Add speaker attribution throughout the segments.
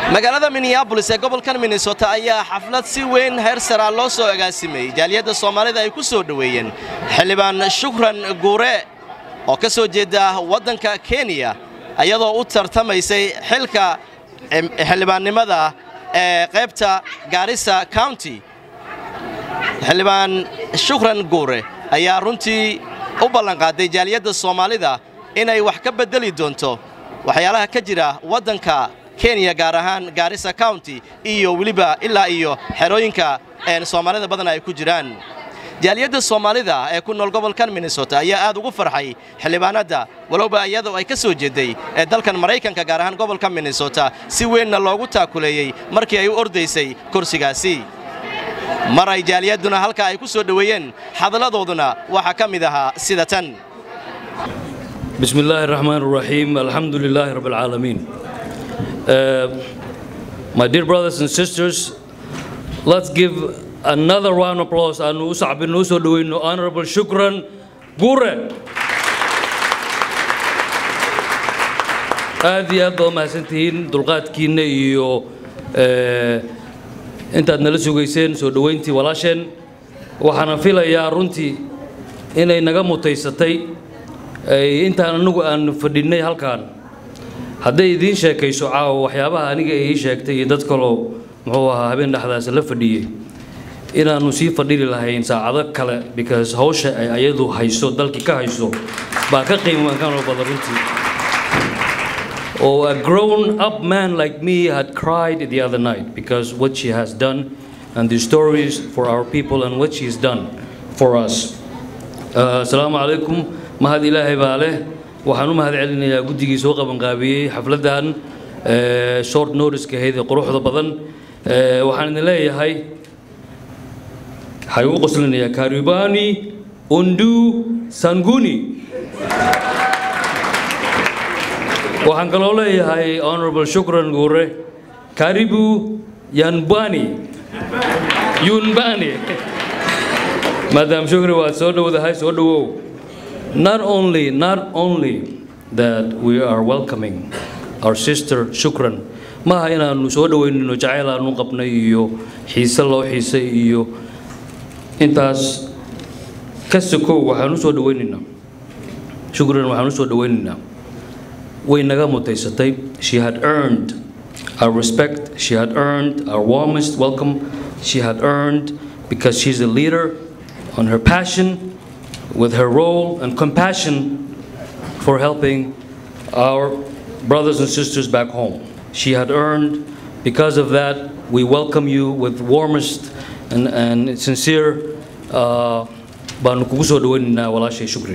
Speaker 1: magaalada minneabolis ee gobolkan minnesota ayaa xaflad si weyn heer saraa loo soo agaasimayey jaaliyadda soomaalida ay ku soo dhoweeyeen xildhibaan shukran guure oo ka soo jeeda waddanka kenya iyadoo u tartamaysay xilka xildhibaannimada ee qaybta gaarisa county xildhibaan shukran guure ayaa runtii u ballanqaaday jaaliyadda soomaalida inay wax ka beddeli doonto waxyaalaha ka jira waddanka kenya gaar ahaan gaarisa county iyo weliba ilaa iyo xerooyinka soomaalida badan ay ku jiraan jaaliyadda soomaalida ee ku nool gobolkan minnesota ayaa aad ugu farxay xildhibaanadda walowba iyadoo ay ka soo jeeday ee dalkan maraykanka gaar ahaan gobolka minnesota si weynna loogu taakuleeyey markii ay u ordaysay kursigaasi mar ay jaaliyadduna halka ay ku soo dhoweeyeen hadalladooduna waxaa ka mid ahaa sida tan
Speaker 2: بسم الله الرحمن الرحيم الحمد لله رب العالمين Uh, my dear brothers and sisters, let's give another round of applause and usab nuso doing honorable shukran gure. aad iyo aad baa umahadsantihiin dulqaadkiinna iyo intaad nala sugayseen soo dhoweyntii walaasheen waxaana filayaa runtii inay naga mutaysatay intaan anagu aan fadhinnay halkaan hadday idiin sheekayso caawa waxyaabaha aniga ii sheegtay iyo dad kaloo muxuu ahaa habeen dhexdaas la fadhiyey inaannu sii fadhili lahayn saacado kale because hawsha ay ayadu hayso dalkii ka hayso baa ka qiimakanoo badan runtii Oh, a grown up man like me had cried the other night because what she has done and the stories for our people and what she has done for us. Uh, Assalamu alaikum. Mahad ilahi baaleh. waxaan u mahad celinayaa guddigii soo qabanqaabiyey xafladdan short notice-ka ahayd ee quruxda badan waxaan idin leeyahay waxay ugu qoslinayaa karibani undu sanguni waxaan kaloo leeyahay honorable shukran guure karibu yanbani yunbani maadaam shukri waad soo dhowdahay soo dhowow not only not only that we are welcoming our sister shukran maaha inaanu soo dhoweynino jacayl aanu qabnay iyo xiise loo xiisay iyo intaas ka sokow waxaan u soo dhoweynaynaa shukran waxaan u soo dhoweynaynaa way naga mutaysatay she had earned our respect she had earned our warmest welcome she had earned because she's a leader on her passion with her role and compassion for helping our brothers and sisters back home. She had earned, because of that, we welcome you with warmest and, and sincere shukri.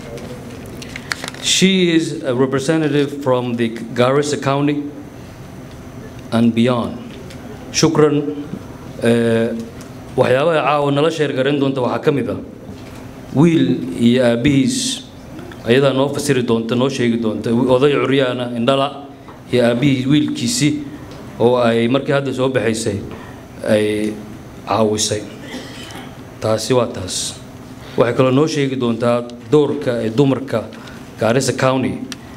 Speaker 2: She is a representative from the Garissa County and beyond. Shukran, waxyaabaha caawa nala sheergaran doonta waxaa ka mid ah wiil iyo aabbihiis ayadaa noo fasiri doonta noo sheegi doonta oday curyaana indhala iyo aabbihii wiilkiisii oo ay markii hadda soo baxaysay ay caawisay taasi waa taas waxay kaloo noo sheegi doontaa doorka ee dumarka gaarisa county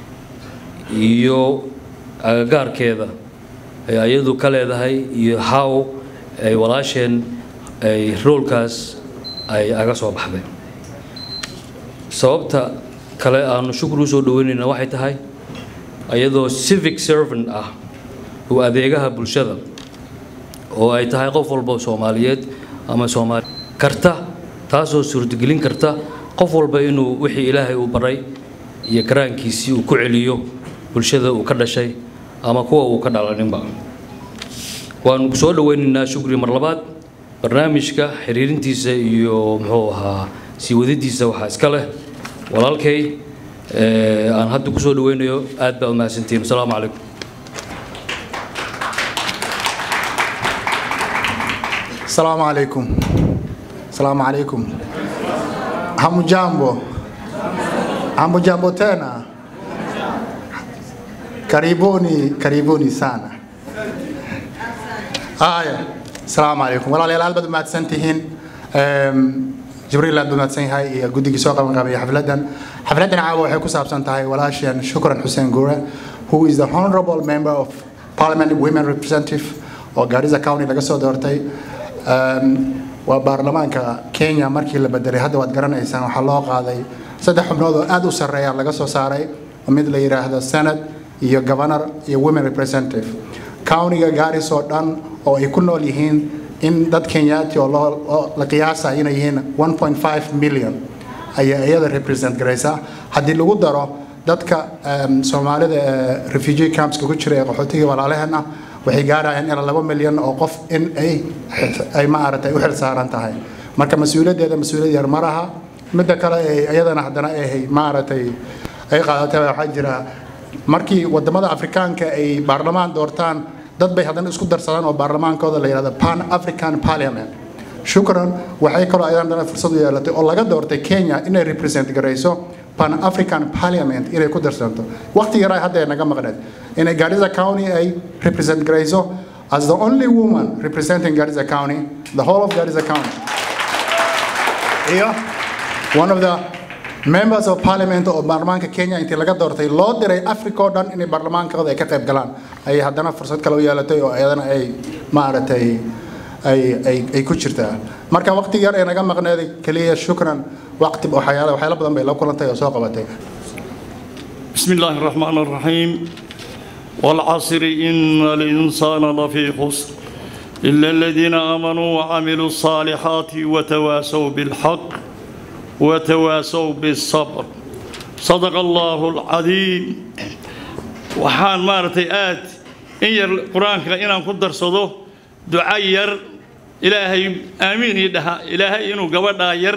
Speaker 2: iyo agagaarkeeda ay ayadu ka leedahay iyo how ay walaasheen ay roolkaas ay aga soo baxday sababta kale aanu shukr u soo dhoweynayna waxay tahay iyadoo civic servant ah oo adeegaha bulshada oo ay tahay qof walba soomaaliyeed ama soomaali karta taasoo suurtagelin karta qof walba inuu wixii ilaahay uu baray iyo karaankiisii uu ku celiyo bulshada uu ka dhashay ama kuwa uu ka dhalaninba waanu ku soo dhoweynaynaa shukri mar labaad barnaamijka xiriirintiisa iyo muxuu ahaa sii wadadiisa waxaa iska leh walaalkay aan hadda ku soo dhoweynayo aad baa umahadsantihiin asalaamu calaykum
Speaker 3: Assalamu alaikum. Assalamu alaikum. Hamujambo. Hamujambo tena. Karibuni, karibuni sana. Haya. Assalamu alaikum. Walaalayaal aad baad umahadsan tihiin. jibriil aad umaadsan yahay iyo guddigii soo qaban qabaya xafladan xafladan caawa waxay ku saabsan tahay walaasheen shukran xuseen gure who is the honorable member of parliament women representative oo gaarisa county laga soo doortay waa baarlamaanka kenya markii la bedelay hadda waad garanaysaan waxaa loo qaaday saddex xubnood oo aad u sarreeya laga soo saaray mid la yidhaahdo senate iyo governor iyo women representative countiga gaaris oo dhan oo ay ku nool yihiin in dad kenyaati oo la qiyaasa inay yihiin 1.5 million ayaa iyada represent garaysa haddii lagu daro dadka soomaalida ee refugee campska ku jira ee qaxootiga walaalaheen ah waxay gaarayaan ilaa laba milyan oo qof in ay ay maaragtay u xil saaran tahay marka mas-uuliyaddeeda mas-uuliyad yar maraha midda kale ee iyadana haddana ay maaragtay ay qaadatay waxaa jira markii wadamada afrikaanka ay baarlamaan doortaan dad bay haddana isku darsadaan oo baarlamaankooda la yidhahdo pan african parliament shukran waxay kaloo ayadana haddana fursad u yeelatay oo laga doortay kenya inay represent garayso pan african parliament inay ku darsanto waqti yaraa hadda ay naga maqneed inay garissa county ay represent garayso as the only woman representing garissa county the whole of garissa county iyo one of the members of parliament oo baarlamaanka kenya intii laga doortay loo diray africa oo dhan inay baarlamaankooda ay ka qayb galaan ayay haddana fursad kale u yeelatay oo iyadana ay maaragtay ay ay ay ku jirtaa marka waqti yar ee naga maqneeday keliya shukran waqti waxyaala waxyaala badan bay la kulantay oo soo qabatay
Speaker 4: بسم الله الرحمن الرحيم والعصر إن الإنسان لفي خسر إلا الذين آمنوا وعملوا الصالحات وتواسوا بالحق وتواسوا بالصبر صدق الله العظيم وحان مارتي آت إن ير القرآن إن قدر صدو دعاء ير إلهي آمين يدها إلهي إنو قبضا ير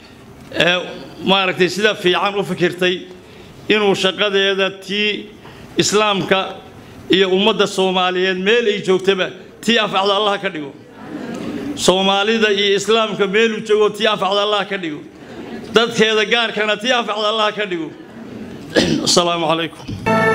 Speaker 4: مارتي سيدا في عام وفكرتي inuu shaqadeeda tii islaamka iyo ummadda soomaaliyeed meel ay joogtaba tii anfacda allah ka dhigo soomaalida iyo islaamka meeluu joogo tii anfacda allah ka dhigo dadkeeda gaarkana tii anfacda allah ka dhigo asalaamu calaykum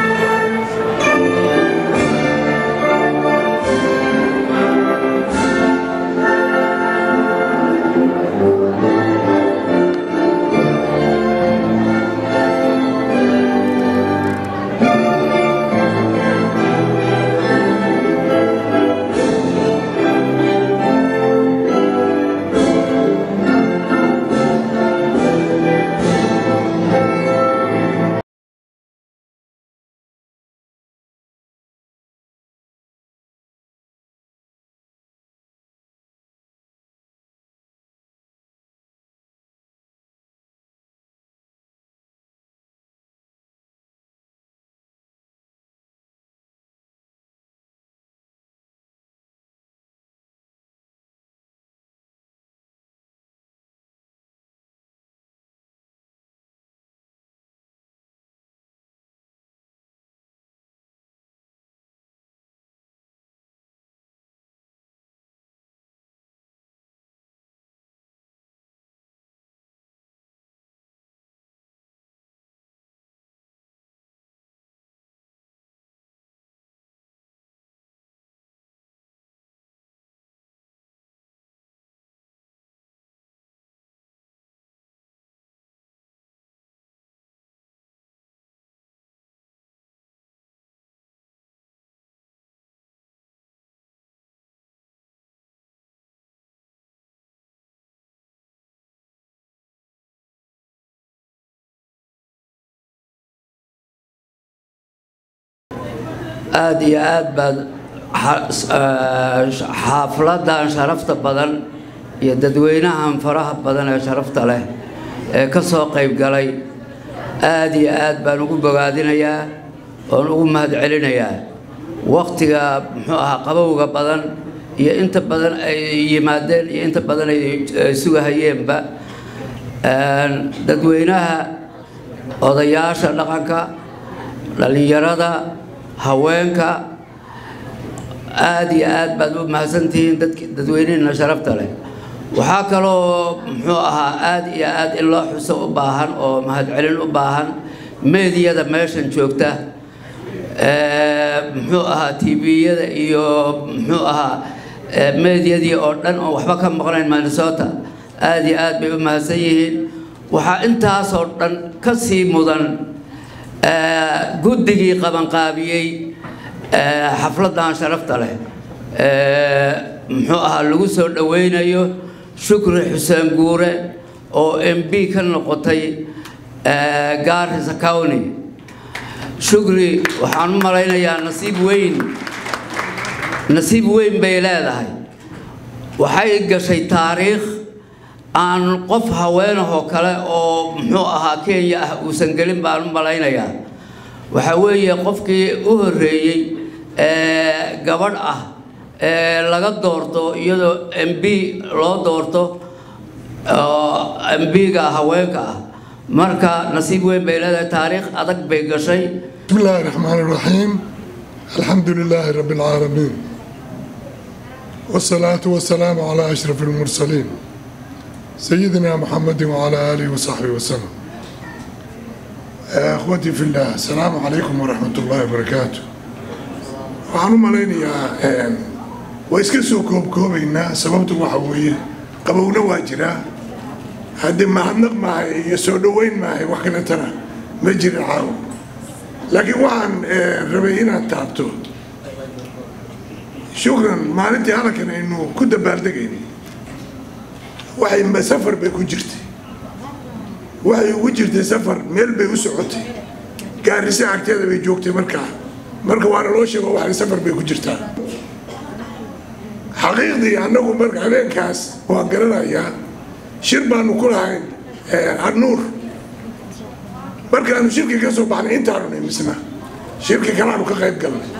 Speaker 5: aada iyo aad baad xaafladan sharafta badan iyo dadweynahan faraha badan ee sharafta leh ee ka soo qayb galay aada iyo aad baan ugu bogaadinayaa oon ugu mahadcelinayaa waktiga muxuu ahaa qabowga badan iyo inta badan ay yimaadeen iyo inta badan ay sugahayeenba dadweynaha odayaasha dhaqanka dhallinyarada haweenka aada iyo aad baad u mahadsantihiin dadweynihina sharafta leh waxaa kaloo muxuu ahaa aada iyo aad in loo xuso u baahan oo mahadcelin u baahan meediyada meeshan joogta muxuu ahaa tviyada iyo muxuu ahaa meediyadii oo dhan oo waxba ka maqnayn minnesota aada iyo aad bay u mahadsan yihiin waxaa intaasoo dhan ka sii mudan guddigii qabanqaabiyey xafladdan sharafta leh muxuu ahaa lagu soo dhoweynayo shukri xuseen guure oo m b ka noqotay gaarisa county shukri waxaan u malaynayaa nasiib weyn nasiib weyn bay leedahay waxay gashay taariikh aan qof haweenahoo kale oo muxuu ahaa kenya ah uusan gelin baan u malaynayaa waxaa weeye qofkii u horreeyey ee gabadh ah ee laga doorto iyadoo m b loo doorto oo m b-ga haweenka ah marka nasiib weyn bay leedahay taariikh adag bay gashay
Speaker 6: بسم الله الرحمن الرحيم الحمد لله رب العالمين والصلاة والسلام على أشرف المرسلين سيدنا محمد وعلى آله وصحبه وسلم أخوتي في الله السلام عليكم ورحمة الله وبركاته waxaan u malaynayaa waa iska soo koobkoobaynaa sababtu waxa weeye qabowna waa jiraa haddii mahadnaq maahay iyo soo dhoweyn maahay wax kaletana ma jira caawo laakiin waxaan rabay inaad taabto shukran maalintii halkan aynu ku dabaaldegaynay waxay safar bay ku jirtay waxay ugu jirtay safar meel bay u socotay gaarisa agteeda bay joogtay markaa marka waana loo sheego waxay safar bay ku jirtaa xaqiiqdii annagu marka habeenkaas waan garanayaa shir baanu ku lahayn annuur markaanu shirki ka soo baxnay intaanu nimisna shirki kalaanu ka qayb galnay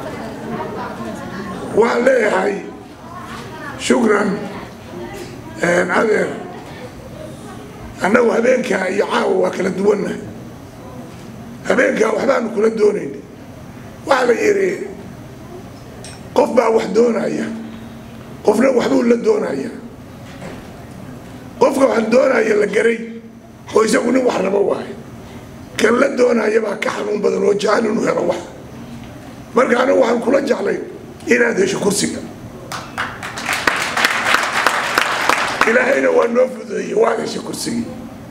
Speaker 6: waxaan leeyahay shukran adeer annagu habeenkaa iyo caawa waa kala duwannahay habeenkaa waxbaanu kula doonayn waxaa la yidhi qof baa wax doonaya qofna waxbuu la doonaya qofka wax doonaya la garay oo isagu nin wax rabo waayo kan la doonaya baa ka xanuun badan oo jecel inuu helo wax marka anigu waxaan kula jeclay inaad hesho kursiga ilaahayna waa noo fududeeyey waad heshay kursigii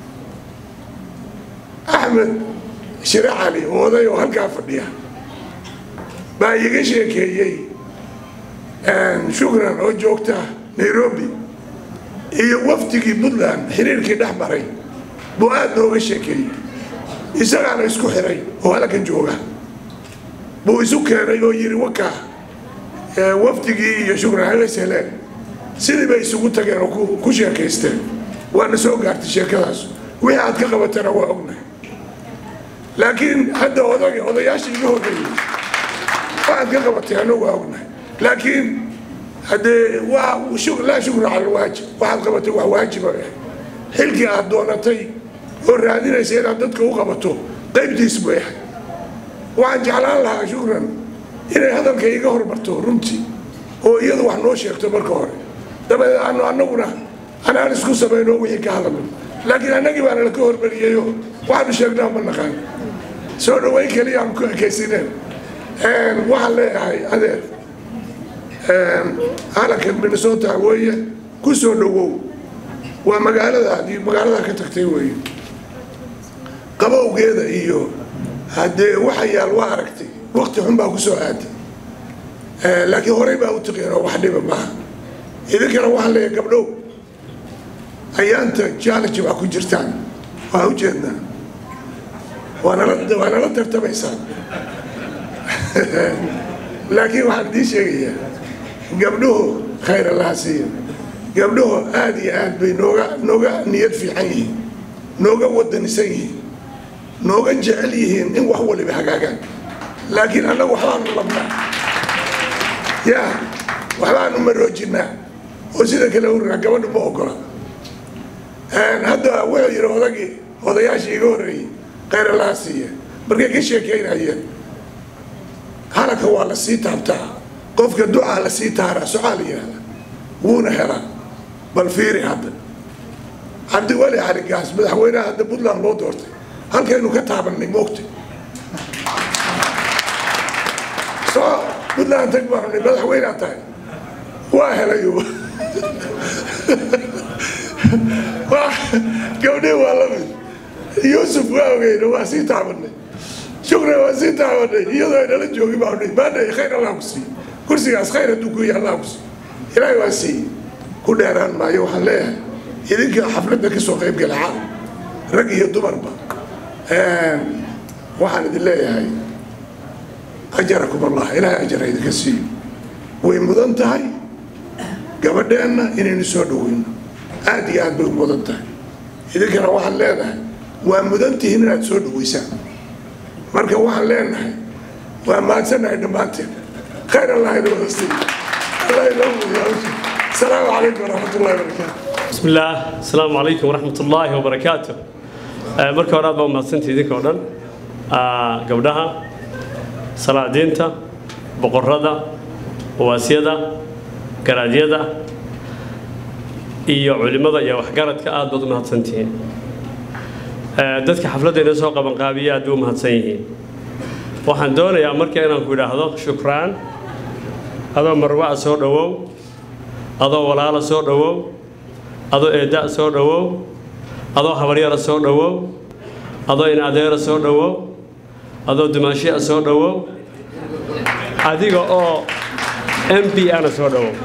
Speaker 6: axmed shire cali oo oday oo halkaa fadhiya baa iiga sheekeeyey shukran oo joogta nairobi iyo wafdigii puntland xiriirkii dhex maray buu aada nooga sheekeeyey isagaana isku xiray oo halkan jooga buu isu keenay oo yidhi wakaa wafdigii iyo shukran habees heleen sidii bay isugu tageen oo ku sheekaysteen waana soo gaartay sheekadaas wixii aad ka qabatana waa ognahay laakiin hadda odag odayaashii iga horreeyey waxaad ka qabatay anagu waa ognahay laakiin haddee waa laa shukra cala alwaajib waxaad qabatay wax waajiba xilkii aad doonatay oo raadinaysa inaad dadka u qabato qaybtiis buu yahay waxaan jeclaan lahaa shukran inay hadalka iga hormarto runtii oo iyadu wax noo sheegto marka hore dabadeed aanu annaguna anaan isku samayno wixii ka hadalno laakiin annagii baana laka hormariyeyoo waxaanu sheegnaa ma naqaan soo dhaweyn keliya aanu ku ekaysineen waxaan leeyahay adeer calanka minnesota weeye ku soo dhawow waa magaaladaadii magaalada ka tagtay weeye qabowgeeda iyo haddee waxa yaal waa aragtay wakti xun baa ku soo aaday laakiin horey baa u taqeen oo wax dhiba maaha idinkana waxaan leeyahay gabdhow ayaanta challenge baa ku jirtaan waa ujeednaa waa nala waa nala tartamaysaan laakiin waxaan idiin sheegayaa gabdhuhu khayr allaha siiya gabdhuhu aada iyo aad bay nooga nooga niyad fiican yihiin nooga wadanisan yihiin nooga jecel yihiin in wax waliba hagaagaan laakiin annagu waxbaanu labnaa yaa waxbaanu maroojinaa oo sida kale urinaa gabadhu ma ogola hadda wuxuu yidhi odagii odayaashii iga horreeyey khayr allaha siiya markay ka sheekeynayeen halaka waa la sii taabtaa qofka ducaa la sii taaraa socaa la yidhahda wuuna helaa bal fiiri hadda cabdiweli xarigaas madaxweynaha hadda puntland loo doortay halkaynu ka taabanay moogtay soo puntland tag baanu ni madaxweynea tahay waa helayo gabdhii waa la mid yuusuf waa ogeyna waa sii taabanay shukran waa sii taabanay iyadoo ay nala joogin baa odhay maadhay khayr allah ku siiy kursigaas khayr hadduu ku yahay allah ku siiy ilaahay waa sii ku dheeraan maayo waxaan leeyahay idinka xafladda ka soo qayb gala caalam rag iyo dumarba waxaan idin leeyahay ajarakum allah ilaahay ajara idinka siiyo way mudan tahay gabadheenna inaynu soo dhoweyno aad iyo aad bay u mudan tahay idinkana waxaan leenahay waa mudan tihiin inaad soo dhoweysaan marka waxaan leenahay waa mahadsannahay dhammaanteen khayr allah idin wada siiyo allah inoo mudiyaa asalaamu calaykum waraxmat ullahi wabarakaatu
Speaker 7: بسم الله السلام عليكم ورحمة الله وبركاته marka hore aad baa umahadsantii idinka oo dhan gabdhaha salaadiinta boqorada waasyada garaadyada iyo culimada iyo waxgaradka aad baad u mahadsantihiin dadka xafladdeena soo qabanqaabiya aad bay u mahadsan yihiin waxaan doonayaa marka inaan ku idhaahdo shukraan adoo marwaca soo dhowow adoo walaala soo dhowow adoo eedda soo dhowow adoo habaryara soo dhowow adoo in adeera soo dhowow adoo dumaashiya soo dhowow adiga oo m b ana soo dhowow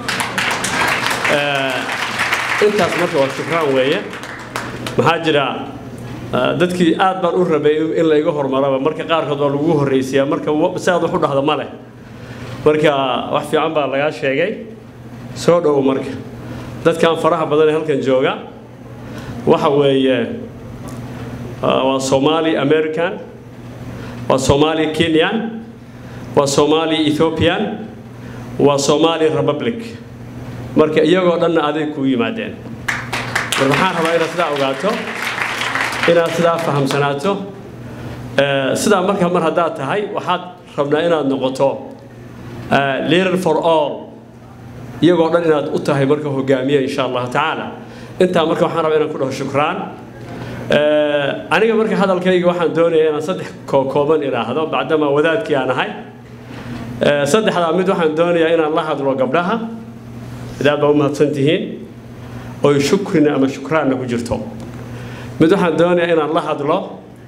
Speaker 7: intaas marka waa shukraan weeye maxaa jira dadkii aad baan u rabay in layga hormaraba marka qaarkood waa lagu horraysiyaa marka si aad wax u dhahdo ma leh marka wax fiican baa lagaa sheegay soo dhowow marka dadkan faraha badan ee halkan jooga waxa weeye waa somali american waa somali kenyan waa somali ethiopian waa somali republic marka iyagoo dhanna aday kuu yimaadeen mar waxaan rabaa inaad sidaa ogaato inaad sidaa fahamsanaato sidaa marka mar haddaad tahay waxaad rabnaa inaad noqoto leader for all iyagoo dhan inaad u tahay marka hogaamiye insha allahu tacaala intaa marka waxaan rabaa inaan ku dhaho shukraan aniga marka hadalkayga waxaan doonayaa inaan saddex kooban idhaahdo bacdama wadaadkii aan ahay saddexdaa mid waxaan doonayaa inaan la hadlo gabdhaha idaad baa u mahadsan tihiin oy shukrina ama shukraanna ku jirto mid waxaan doonayaa inaan la hadlo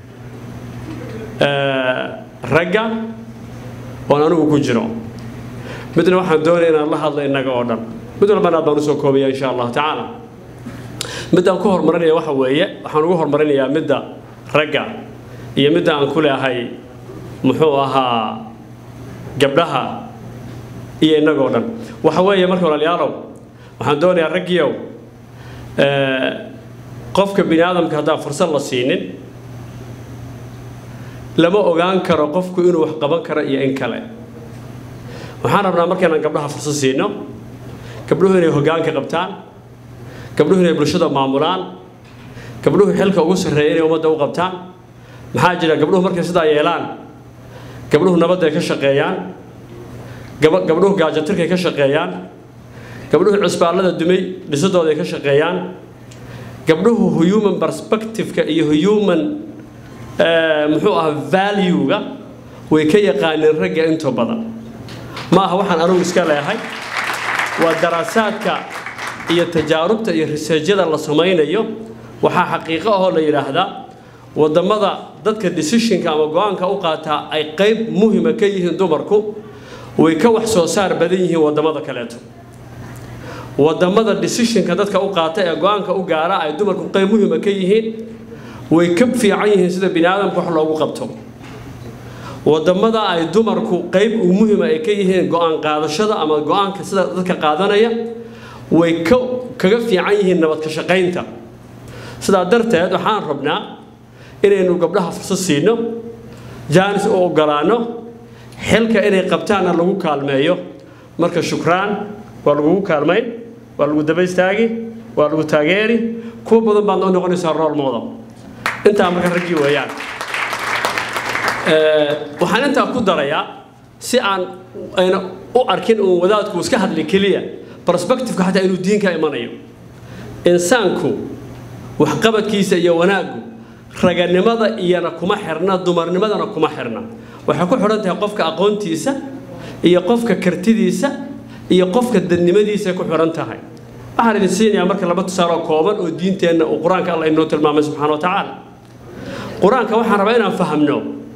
Speaker 7: ragga oon anigu ku jiro midna waxaan doonaya inaan la hadlo innaga oo dhan mid walbana aad baan usoo koobaya insha allahu tacaala midaan ku horumarinaya waxa weeye waxaan ugu horumarinayaa midda ragga iyo midda aan ku leehay muxuu ahaa gabdhaha iyo innagoo dhan waxa weeye marka walaalayaalow waxaan doonayaa raggiyow qofka bini aadamka haddaan fursad la siinin lama ogaan karo qofku inuu wax qaban karo iyo in kale waxaan rabnaa markaynaan gabdhaha fursad siino gabdhuhu inay hoggaanka qabtaan gabdhuhu inay bulshada maamulaan gabdhuhu xilka ugu sarreeya inay ummadda u qabtaan maxaa jira gabdhuhu markay sidaa yeelaan gabdhuhu nabadday ka shaqeeyaan gabdhuhu gaajatirkay ka shaqeeyaan gabdhuhu cusbaallada dumay dhisadooday ka shaqeeyaan gabdhuhu human perspective-ka iyo human muxuu ahaa value-ga way ka yaqaaneen ragga intoo badan ma aha waxaan anugu iska leehay waa daraasaadka iyo tajaarubta iyo riseejyada la samaynayo waxaa xaqiiqo ahoo la yidhaahdaa wadamada dadka decisionka ama go-aanka u qaataa ay qayb muhima ka yihiin dumarku way ka wax soo saar badan yihiin wadamada kaleeto wadamada decisionka dadka u qaata ee go-aanka u gaara ay dumarku qayb muhima ka yihiin way ka fiican yihiin sida bini aadamka wax loogu qabto wadamada ay dumarku qayb u muhima ay ka yihiin go-aan qaadashada ama go-aanka sida dadka qaadanaya way ka kaga fiican yihiin nabad ka shaqaynta sidaa darteed waxaan rabnaa inaynu gabdhaha fursad siino jaanis u ogolaano xilka inay qabtaanna lagu kaalmeeyo marka shukraan waa lagugu kaalmayn waa lagu daba istaagi waa lagu taageeri kuwa badan baad noo noqonaysaa rool model intaa marka raggii weeyaan waxaan intaa ku darayaa si aan ayna u arkin uun wadaadku iska hadli keliya perspective-ka xataa inuu diinka imanayo insaanku waxqabadkiisa iyo wanaaggu raganimada iyana kuma xirna dumarnimadana kuma xirna waxay ku xidhan tahay qofka aqoontiisa iyo qofka kartidiisa iyo qofka dadnimadiisa ku xidhan tahay waxaan idin siinayaa marka laba tusaale oo kooban oo diinteenna uu qur-aanka alla inoo tilmaamay subxaana wa tacaala qur-aanka waxaan rabaa inaan fahamno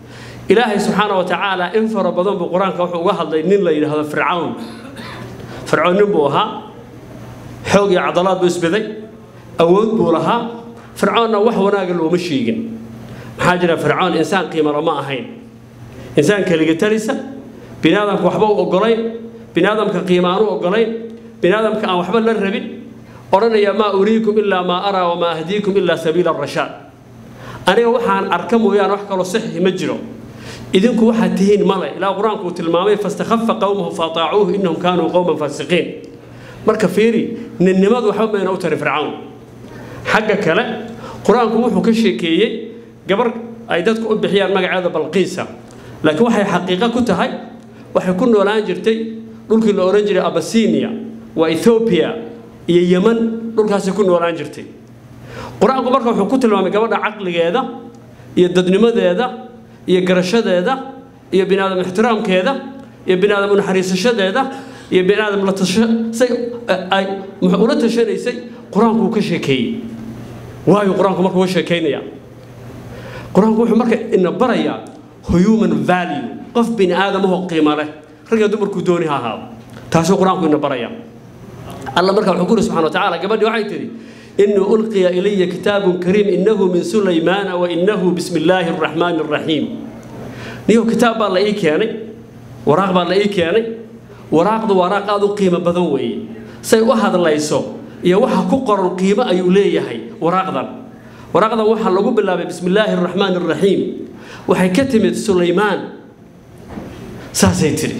Speaker 7: ilaahay subxaana wa tacaala in fara badan buu qur-aanka wuxuu uga hadlay nin la yidhaahdo fircawn fircoon nin buu ahaa xoog iyo cadalaad buu isbiday awood buu lahaa fircoonna wax wanaaga looma sheegin maxaa jira fircoon insaan qiimalo ma ahayn insaan keliga talisa bini aadamka waxba u ogolayn bini aadamka qiima aan u ogolayn bini aadamka aan waxba la rabin odhanaya maa uriikum ilaa maa araa wamaa ahdiikum ilaa sabiila rashaad aniga waxaan arka mooyaane wax kaloo saxiix ma jiro idinku waxaad tihiin male ilaa qur-aanku uu tilmaamay fastakhafa qowmahu faataacuuhu innahum kaanuu qowman faasiqiin marka fiiri ninnimadu waxba mayna u tari fircawn xagga kale qur-aanku wuxuu ka sheekeeyey gabar ay dadku u bixiyaan magaceeda balqiisa laakiin waxay xaqiiqo ku tahay waxay ku noolaan jirtay dhulkii la odhan jiray abasinia waa ethoobiya iyo yeman dhulkaasay ku noolaan jirtay qur-aanku marka wuxuu ku tilmaamay gabadha caqligeeda iyo dadnimadeeda iyo garashadeeda iyo bini aadam ixtiraamkeeda iyo bini aadam unaxariisashadeeda iyo bini aadam la tashay ay ula tashanaysay qur-aanku wuu ka sheekeeyey waayo qur-aanku marka uga sheekaynaya qur-aanku wuxuu marka ina barayaa human value qof bini aadamahoo qiimo leh ragga dumarkuu dooni ha ahaado taasuu qur-aanku ina baraya alla marka wuxuu ku yiri subxana wa tacaala gabadhii waxay tidhi إنه ألقي إلي كتاب كريم إنه من سليمان وإنه بسم الله الرحمن الرحيم نيو كتاب الله إيه كياني وراق بالله إيه كياني وراق دو وراق هذا قيمة بدوي سي واحد الله يسو يا واحد كقر القيمة أيوليه هي وراق ذا وراق ذا واحد لقوا بالله بسم الله الرحمن الرحيم وحي كتمت سليمان ساسيتري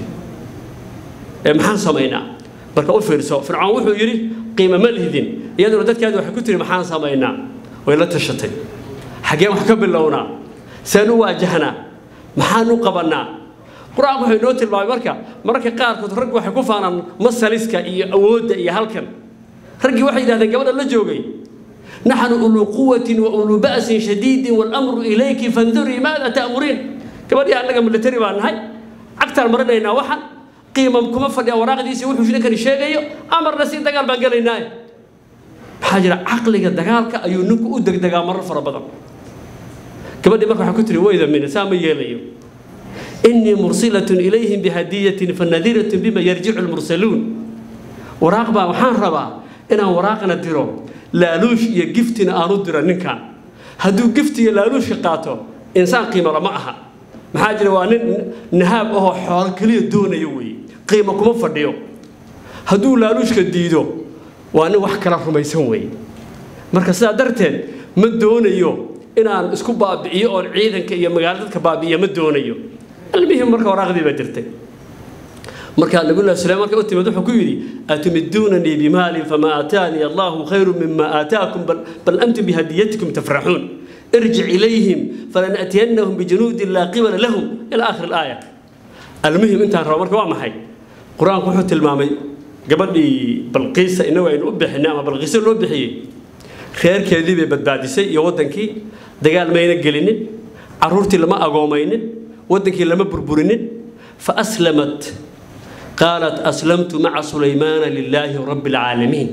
Speaker 7: محان سمينا marka u fiirso fircoon wuxuu yidhi qiimo ma lihidin iyaduna dadkeedu waxay ku tiri maxaan samaynaa way la tashatay xaggeen wax ka bilownaa seen u waajahnaa maxaan u qabannaa qur-aanku wuxuu inoo tilmaamay marka mararka qaarkood raggu waxay ku faanaan masaliska iyo awoodda iyo halkan raggii waxay yidhahdeen gabadha la joogay naxnu uluu quwatin wa uluu ba'sin shadiidin waalamru ilayki fandurii maada ta'muriin gabadhii annaga militari baan nahay cagtaan marinaynaa waxan qiima kuma fadhiya waraaqdiisii wuxuu ninkani sheegayo amarna si dagaal baan gelaynaaye maxaa jira caqliga dagaalka ayuu ninku u degdegaa marar fara badan gabadhii marka waxaa ku tiri wayda mina saa ma yeelayo innii mursilatun ilayhim bihadiyatin fanadiratun bima yarjicu lmursaluun waraaq baa waxaan rabaa inaan waraaqna diro laaluush iyo giftina aan u diro ninkan hadduu gifti iyo laaluushka qaato insaan qiimala ma aha maxaa jira waa nin nahaab ahoo xoolo keliya doonayo weeye qiimo kuma fadhiyo hadduu laaluushka diido waa nin wax kala rumaysan weeye marka sidaa darteed ma doonayo inaan isku baabi'iyo oon ciidanka iyo magaalo dadka baabi'iyo ma doonayo almihim marka waraaqdii baa jirtay markaa nabiyullahi suleyman markay u timid wuxuu ku yidhi atumiduunanii bimaalin famaa aataanii allahu khayru mima aataakum bal antum bihadiyatikum tafraxuun ارجع إليهم فلنأتينهم بجنود لا قبل لهم إلى آخر الآية المهم أنت هرب مركب ما حي قرآن كحوت المامي قبل بلقيس إنه إن أبحنا ما بلقيس اللي أبحي خير كذي ببدباد شيء يودن كي دجال ما ينقلين عرورتي لما أقومين ودن كي لما بربرين فأسلمت قالت أسلمت مع سليمان لله رب العالمين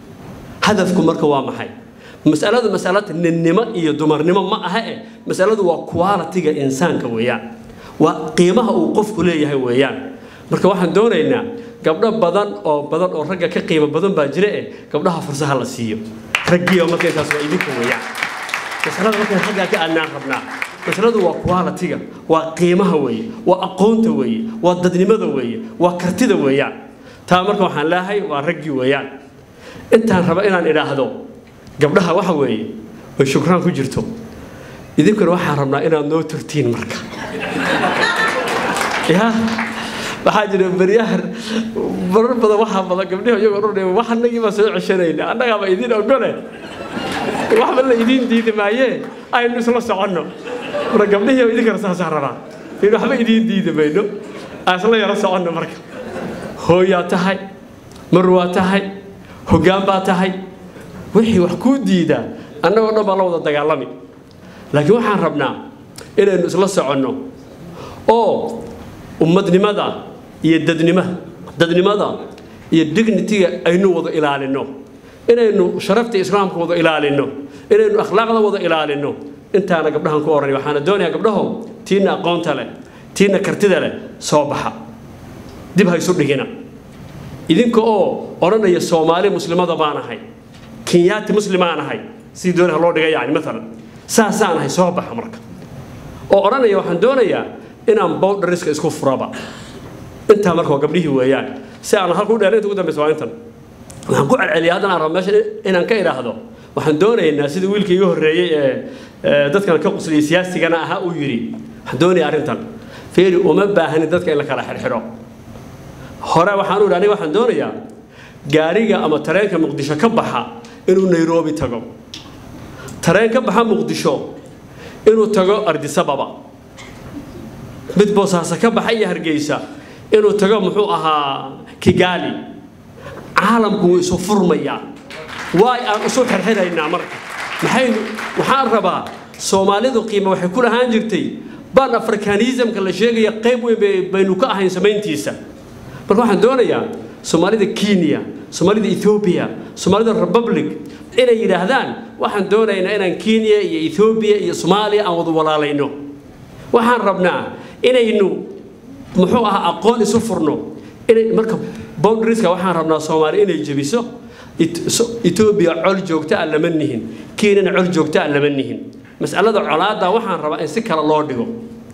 Speaker 7: هدفكم مركب ما حي masaladu masalada ninnimo iyo dumarnimo ma aha e masaladu waa qualitiga insaanka weeyaan waa qiimaha uu qofku leeyahay weeyaan marka waxaan doonaynaa gabdho badan oo badan oo ragga ka qiimo badan baa jira eh gabdhaha fursaha la siiyo raggiiba marka intaas waa idinka weeyaan masalada markaan xaggaa ka aadnaan rabnaa masaladu waa qualitiga waa qiimaha weeye waa aqoonta weeye waa dadnimada weeye waa kartida weeyaan taa marka waxaan leeyahay waa raggii weeyaan intaan raba inaan idhaahdo gabdhaha waxa weeye way shukraan ku jirto idinkuna waxaan rabnaa inaad noo turtiin marka ya waxaa jira beryahan marar badan waxaa badan gabdhihi iyagoo dhan wax annagii baa soo ceshanayna annagaaba idin ogole waxba la idiin diidi maayee aynu isla soconno marka gabdhihii idinkana saasaa rabaa in waxba idiin diidi mayno aan isla yaro soconno marka hooyaa tahay mar waa tahay hoggaan baa tahay wixii wax kuu diidaa annagoo dhan baa la wada dagaalami laakiin waxaan rabnaa inaynu isla soconno oo ummadnimada iyo dadnima dadnimada iyo dignitiga aynu wada ilaalinno inaynu sharafta islaamka wada ilaalinno inaynu akhlaaqda wada ilaalinno intaana gabdhahan ku oranay waxaana doonayaa gabdhaho tiina aqoonta leh tiina kartida leh soo baxa dib ha isu dhigina idinka oo odhanaya soomaali muslimada baan ahay kenyaati muslimaan ahay sidii dooni ha loo dhiga yani maalan saasaan ahay soo baxa marka oo odhanaya waxaan doonayaa inaan bowdhariska isku furaba intaa marka waa gabdhihii weeyaan si aan halku dheer inta ugu dambeysa waa intan waxaan ku celceliya haddana aan rabo meesha inaan ka idhaahdo waxaan doonaynaa sida wiilkii iga horreeyey ee dadkan ka qusliyay siyaasigana ahaa uu yidhi waxaan doonayaa arrintan feeri uma baahanin dadka in la kala xirxidho hore waxaan u idhi aniga waxaan doonayaa gaariga ama tareenka muqdisho ka baxa inuu nairobi tago tareen ka baxa muqdisho inuu tago ardisababa mid boosaaso ka baxa iyo hargeysa inuu tago muxuu ahaa kigali caalamku wuu isu furmayaa waay aan isu xirxiraynaa marka maxaynu waxaan rabaa soomaalidu qiime waxay ku lahaan jirtay ban afrikanismka la sheegaya qayb weyn baynu ka ahayn samayntiisa marka waxaan doonayaa soomaalida kenya soomaalida ethoobia soomaalida republic inay yidhaahdaan waxaan doonaynaa inaan kenya iyo ethoobiya iyo soomaaliya aan wada walaalayno waxaan rabnaa inaynu muxuu ahaa aqoon isu furno inay marka boundarieska waxaan rabnaa soomaali inay jebiso etoobiya col joogta ah lama nihin kenyana col joogta ah lama nihin mas'alada colaadda waxaan rabaa in si kale loo dhigo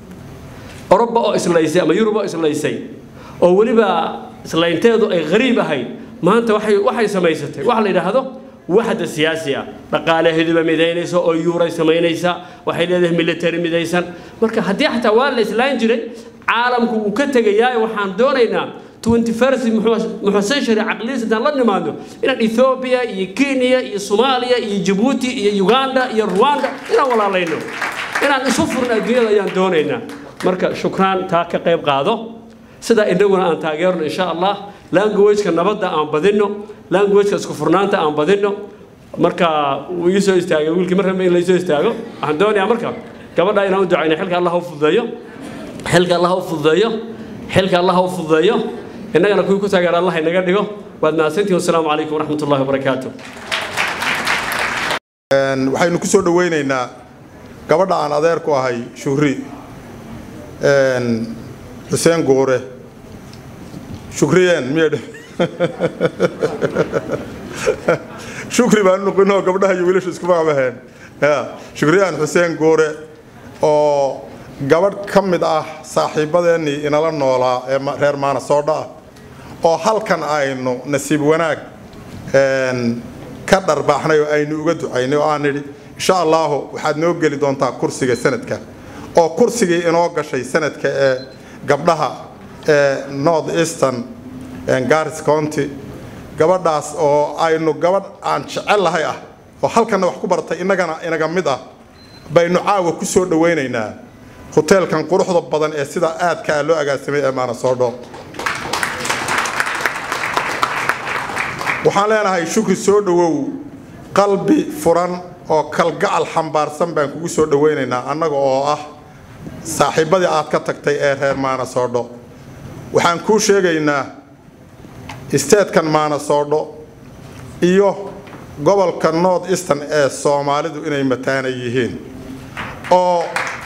Speaker 7: oroba oo islaysay ama yurub oo islaysay oo weliba islaynteedu ay qariib ahayd maanta waxay waxay samaysatay waxa la yidhaahdo waxda siyaasi ah dhaqaalaheeduba midaynaysa oo yuuray samaynaysa waxay leedahay military midaysan marka haddii xataa waa la islayn jiray caalamku wuu ka tegayaa waxaan doonaynaa 21st muxuu century caqlidiisa intaan la nimaadno inaan ethoobia iyo kenya iyo soomaaliya iyo jabuuti iyo uganda iyo rwanda inaan walaalayno inaan isu furno adduunyada ayaan doonaynaa marka shukraan taa ka qayb qaado sidaa inaguna aan taageerno insha allah languageka nabadda aan badinno languageka isku furnaanta aan badinno marka wuu ii soo istaagay wiilkii mar rambe in la soo istaago waxaan doonayaa marka gabadha inaan u ducayno xilka allah u fududeeyo xilka allah u fududeeyo xilka allah u fududeeyo innagana kuwii ku taageera allah inaga dhigo waad mahadsantihin wasalaamu calaykum waraxmat ullahi wabarakaatu
Speaker 8: waxaynu ku soo dhoweynaynaa gabadha aan adeer ku ahay shuhri xuseen guure shukriyeen miyadh shukri baan noqinoo gabdhaha iyo wiilasha isku magacbaheen shukriyaan xuseen guure oo gabadh ka mid ah saaxiibadeennii inala noolaa ee reer maanasoodha ah oo halkan aynu nasiib wanaag ka dharbaaxnay oo aynu uga ducaynay oo aan nidhi insha allaahu waxaad noo geli doontaa kursiga sanadka oo kursigii inoo gashay sanadka ee gabdhaha ee north eastern garis county gabadhaas oo aynu gabadh aan jecel lahay ah oo halkanna wax ku baratay innagana inaga mid ah baynu caawa ku soo dhowaynaynaa hoteelkan quruxda badan ee sida aadka ah loo agaasimay ee maanasoodho waxaan leenahay shukri soo dhowow qalbi furan oo kalgacal xambaarsan baan kugu soo dhowaynaynaa annaga oo ah saaxiibbadii aad ka tagtay ee reer maanasoodho waxaan kuu sheegaynaa isteedkan maanasoodho iyo gobolka north eastern ee soomaalidu inay mataana yihiin oo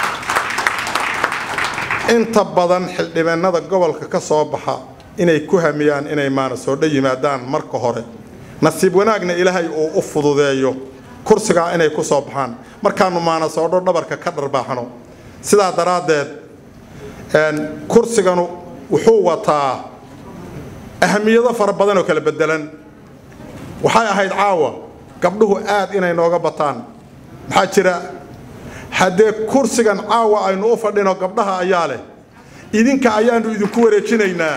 Speaker 8: inta badan xildhibaanada gobolka ka soo baxa inay ku hamiyaan inay maanasoodho yimaadaan marka hore nasiib wanaagna ilaahay uu u fududeeyo kursigaa inay ku soo baxaan markaannu maanasoodho dhabarka ka dharbaaxno sidaa daraaddeed kursiganu wuxuu wataa ahamiyado fara badan oo kala bedelan waxay ahayd caawa gabdhuhu aad inay nooga bataan maxaa jira haddee kursigan caawa aynu u fadhino gabdhaha ayaa leh idinka ayaannu idinku wareejinaynaa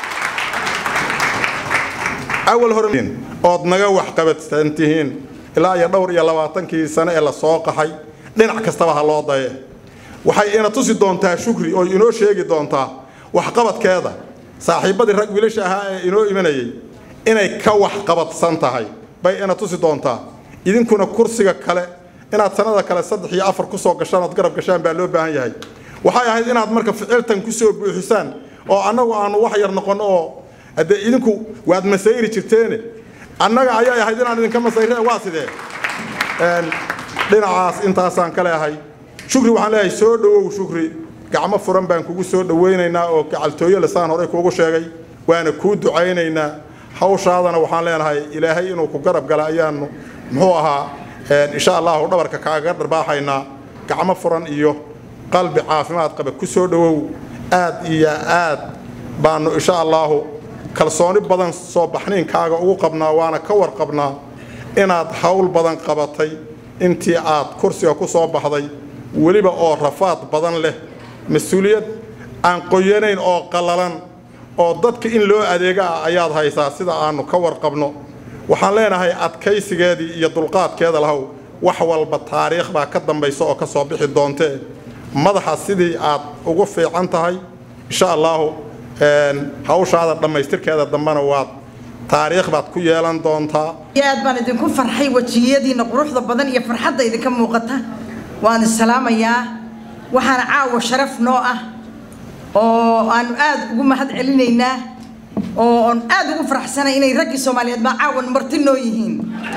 Speaker 8: awal hore ood naga waxqabadsan tihiin ilaa iyo dhowr iyo labaatankii sane ee la soo qaxay dhinac kastaba ha loo daye waxay ina tusi doontaa shukri oo inoo sheegi doontaa waxqabadkeeda saaxiibbadii rag wiilasha ahaa ee inoo imanayay inay ka waxqabadsan tahay bay ina tusi doontaa idinkuna kursiga kale inaad sanada kale saddex iyo afar kusoo gashaan ood garab gashaan baa loo baahan yahay waxay ahayd inaad marka ficiltan kusoo buuxisaan oo annagu aanu wax yar noqon oo haddee idinku waad masayri jirteene annaga ayay ahayd inaan idinka masayre waa sidee dhinacaas intaasaan ka leehay shukri waxaan leeyahay soo dhowow shukri gacmo furan baan kugu soo dhowaynaynaa oo gacaltooyo lesaan horey kuugu sheegay waana kuu ducaynaynaa hawshaadana waxaan leenahay ilaahay inuu ku garab gala ayaanu muxuu ahaa insha allahu dhabarka kaaga dharbaaxaynaa gacmo furan iyo qalbi caafimaad qaba ku soo dhowow aad iyo aad baanu insha allahu kalsooni badan soo baxniinkaaga ugu qabnaa waana ka warqabnaa inaad hawl badan qabatay intii aad kursiga ku soo baxday weliba oo rafaad badan leh mas-uuliyad aan qoyanayn oo qallalan oo dadka in loo adeega ah ayaad haysaa sida aanu ka warqabno waxaan leenahay adkaysigeedii iyo dulqaadkeeda lahow wax walba taariikh baa ka dambaysa oo ka soo bixi doontee madaxa sidii aad ugu fiican tahay insha allahu hawshaada dhammaystirkeeda dambena waad taariikh baad ku yeelan doontaa
Speaker 9: aad baan idinku farxay wejiyadiina quruxda badan iyo farxadda idinka muuqata waan isalaamayaa waxaana caawa sharaf noo ah oo aanu aad ugu mahad celinaynaa oo aan aad ugu faraxsanay inay raggii soomaaliyeed baa caawan marti noo yihiin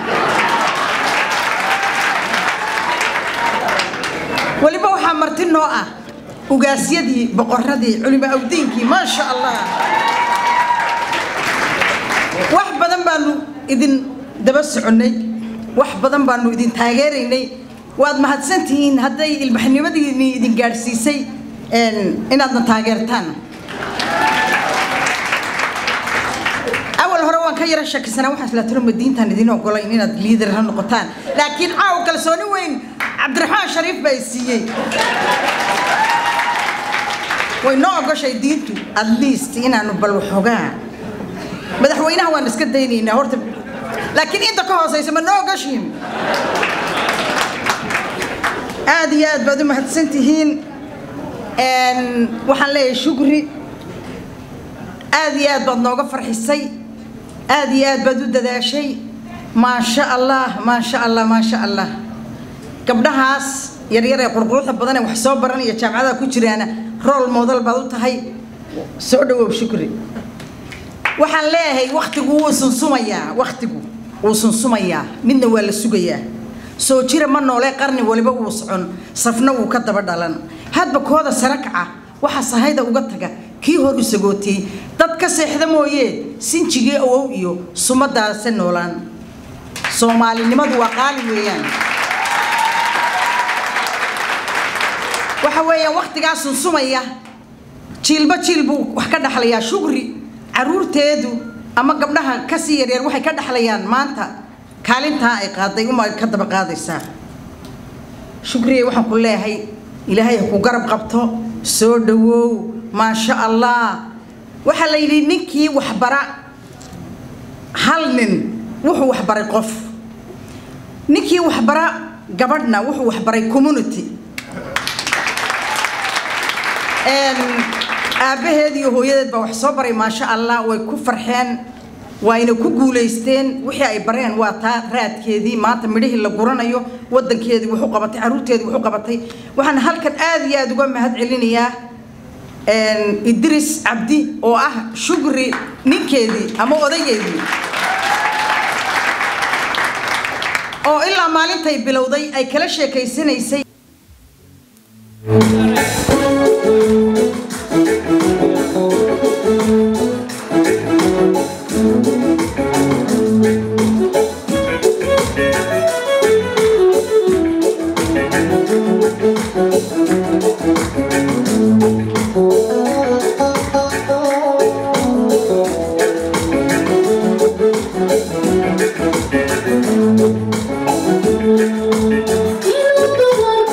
Speaker 9: weliba waxaa marti noo ah ugaasyadii boqoradii culimo awdiinkii maasha allah wax badan baanu idin daba soconnay wax badan baanu idin taageeraynay waad mahadsantihiin hadday ilbaxnimadiini idin gaadhsiisay inaadna taageertaan awal hore waan ka yara shakisanaa waxaan isla tiro madiintaan idin ogolayn inaad liidar ha noqotaan laakiin caawa kalsooni weyn cabdiraxmaan shariif baa i siiyey way noo ogoshay diintu at least inaanu bal waxoogaa madaxweynaha waan iska daynaynaa horta laakiin inta ka hooseysa ma noo ogoshiin aad iyo aad baad u mahadsan tihiin waxaan leeyahay shukri aad iyo aad baad nooga farxisay aad iyo aad baad u dadaashay maasha allah maasha allah maasha allah gabdhahaas yaryar ee qurquruxda badan ee wax soo baranaya jaamacadaha ku jiraana rool model baad u tahay soo dhawow shukri waxaan leeyahay waktigu wuu sunsumayaa waktigu wuu sunsumayaa midna waa la sugayaa soo jira ma noolee qarni waliba wuu socon safna wuu ka daba dhalan hadba kooda sare kaca waxa sahayda uga taga kii hor u sagootiyey dad ka seexda mooyee sinjigii awow iyo sumadaase noolaan soomaalinimadu waa qaali weeyaan waxa weeyaan waktigaa sunsumaya jiilba jiil buu wax ka dhaxlayaa shugri caruurteedu ama gabdhaha kasii yaryar waxay ka dhaxlayaan maanta kaalintaa ay qaaday uma ka daba qaadaysaa shukriye waxaan ku leeyahay ilaahay ha ku garab qabto soo dhawow maasha allah waxaa la yidhi ninkii waxbara hal nin wuxuu waxbaray qof ninkii waxbara gabadhna wuxuu waxbaray community aabbaheed iyo hooyadeed baa wax soo baray maasha allah way ku farxeen wayna ku guulaysteen wixii ay bareen waa taa raadkeedii maanta midhihii la guranayo wadankeedii wuxuu qabatay caruurteedii wuxuu qabatay waxaan halkan aad iyo aad uga mahad celinayaa idris cabdi oo ah shugri ninkeedii ama odageedii oo ilaa maalintay bilowday ay kala sheekaysanaysay
Speaker 10: Thank you.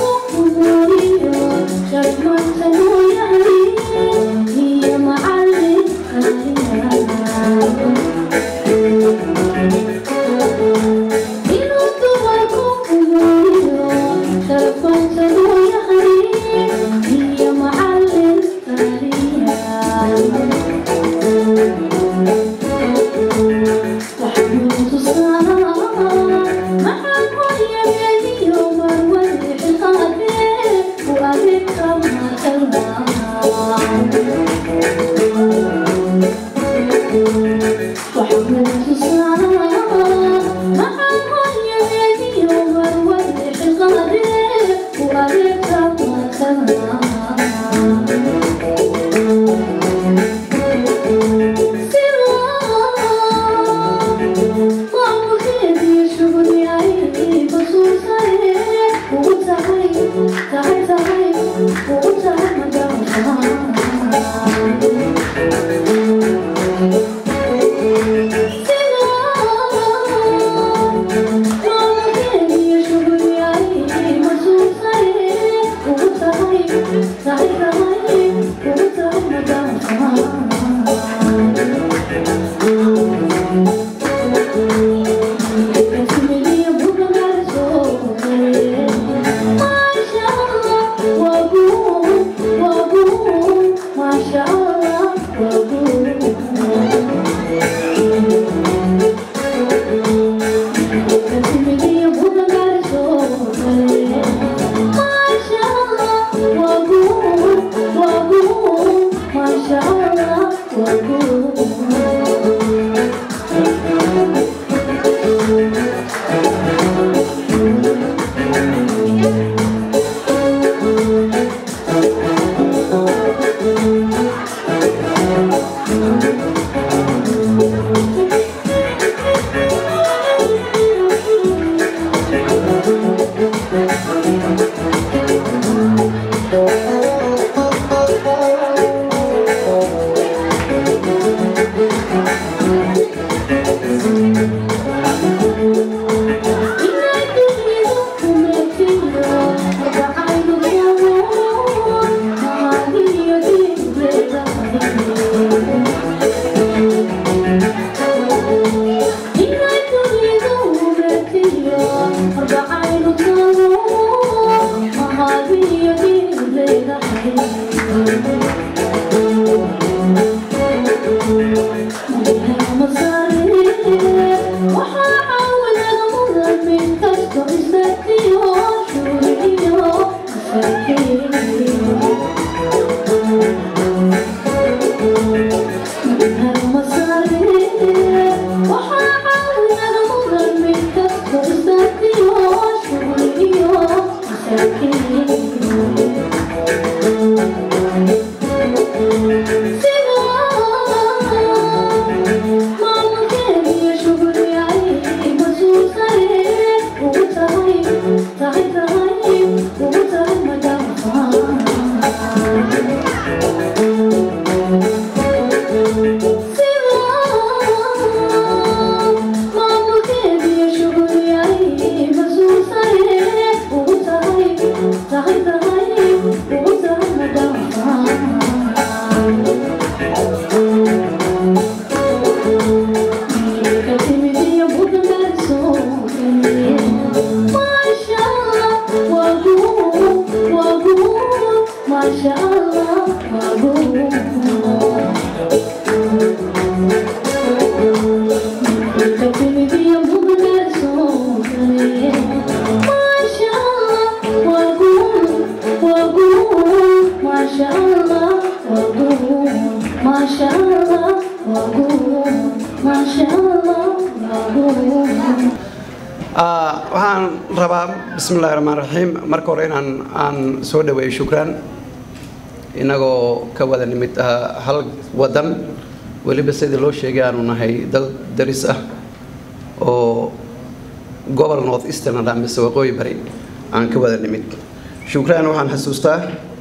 Speaker 10: waxaan rabaa bismi illaahi raxmaan raxiim marka hore inaan aan soo dhaweeyo shukraan inagoo ka wada nimid ah hal wadan weliba sidii loo sheegay aanu nahay dal daris ah oo gobol north eastern ah mise waqooyi bari aan ka wada nimid shukraan waxaan xasuustaa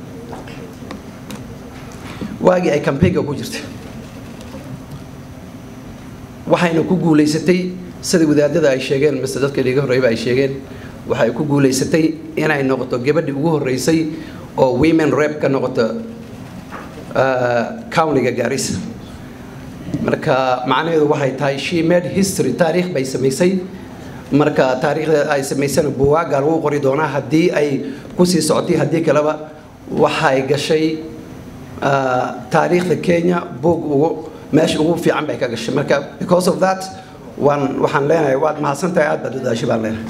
Speaker 10: waagii ay kambeynka ku jirtay waxayna ku guulaysatay sida wadaadada ay sheegeen mise dadka dhiga horreyba ay sheegeen waxay ku guulaysatay inay noqoto gabadhii ugu horreysay oo women rep ka noqoto countiga gaarisa marka macnaheedu waxay tahay she made history taariikh bay samaysay marka taariikhda ay samaysana buwaaga lagu qori doonaa haddii ay kusii socotay haddii kaleba waxay gashay taariikhda kenya buug ugu meesha ugu fiican bay ka gashay marka because of that waan waxaan leenahay waad mahadsantahay aad baad udaashi baan leenahay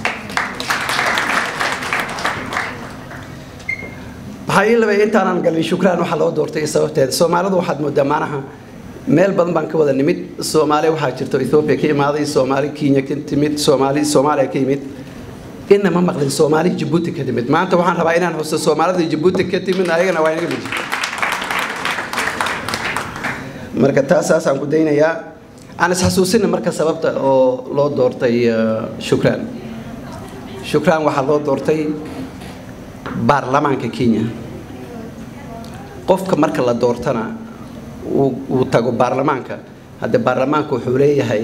Speaker 10: waxaa ii labay intaanan galin shukraan waxaa loo doortay sababteeda soomaalidu waxaad moodaa maanaha meel badan baan ka wada nimid soomaali waxaa jirto ethoobia ka imaaday soomaali kenya ka timid soomaali soomaaliya ka yimid inna ma maqlin soomaali jabuuti ka timid maanta waxaan rabaa inaan xuso soomaalida jabuuti ka timid ayagana waa inaga mid marka taasaasaan ku daynayaa aan isxasuusina marka sababta oo loo doortay shukraan shukraan waxaa loo doortay baarlamaanka kenya qofka marka la doortana uu tago baarlamaanka hadde baarlamaanka wuxuu leeyahay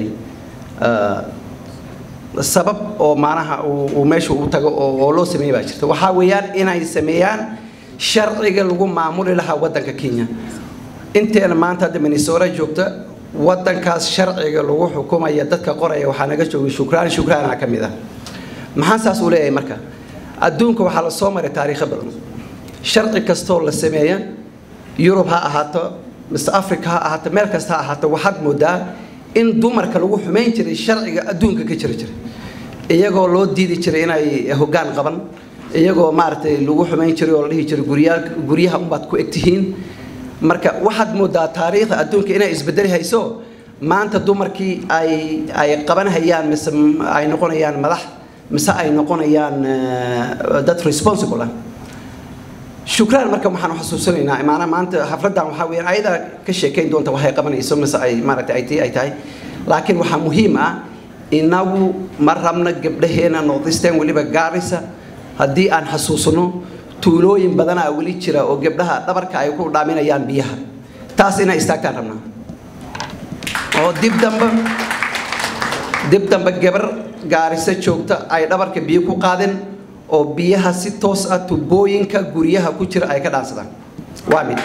Speaker 10: sabab oo maanaha uu meesha u tago oo loo sameeya baa jirta waxaa weeyaan inay sameeyaan sharciga lagu maamuli lahaa waddanka kenya inteena maanta hadda minnesota joogta waddankaas sharciga lagu xukumaya dadka qoraya waxaa naga joogay shukraan shukraana ka mid ah maxaa saas uu leeyahay marka adduunka waxaa la soo maray taariikho badan sharci kastoo la sameeya yurub ha ahaato mise africa ha ahaato meel kasta ha ahaato waxaad moodaa in dumarka lagu xumayn jiray sharciga adduunka ka jiri jiray iyagoo loo diidi jiray inay hoggaan qaban iyagoo maaragtay lagu xumayn jiray oo la dhihi jiray guryaa guryaha unbaad ku egtihiin marka waxaad moodaa taariikhda adduunka inay isbedeli hayso maanta dumarkii ay ay qabanhayaan mise ay noqonayaan madax mise ay noqonayaan dad responsible ah shukraan marka waxaan xasuusanaynaa maanaa maanta xafladdan waxaa weeyaan ayada ka sheekayn doonta waxay qabanayso mise ay maaragtay ay tii ay tahay laakiin waxaa muhiim ah inagu ma rabna gabdhaheena northeastern weliba gaarisa haddii aan xasuusno tuulooyin badanaa weli jira oo gabdhaha dhabarka ay ku dhaaminayaan biyaha taas inay istaagtaan rabnaa oo dib dambe dib dambe gabar gaarisa joogta ay dhabarka biyo ku qaadeen oo biyaha si toos ah tubooyinka guryaha ku jira ay ka dhaansadaan waa mid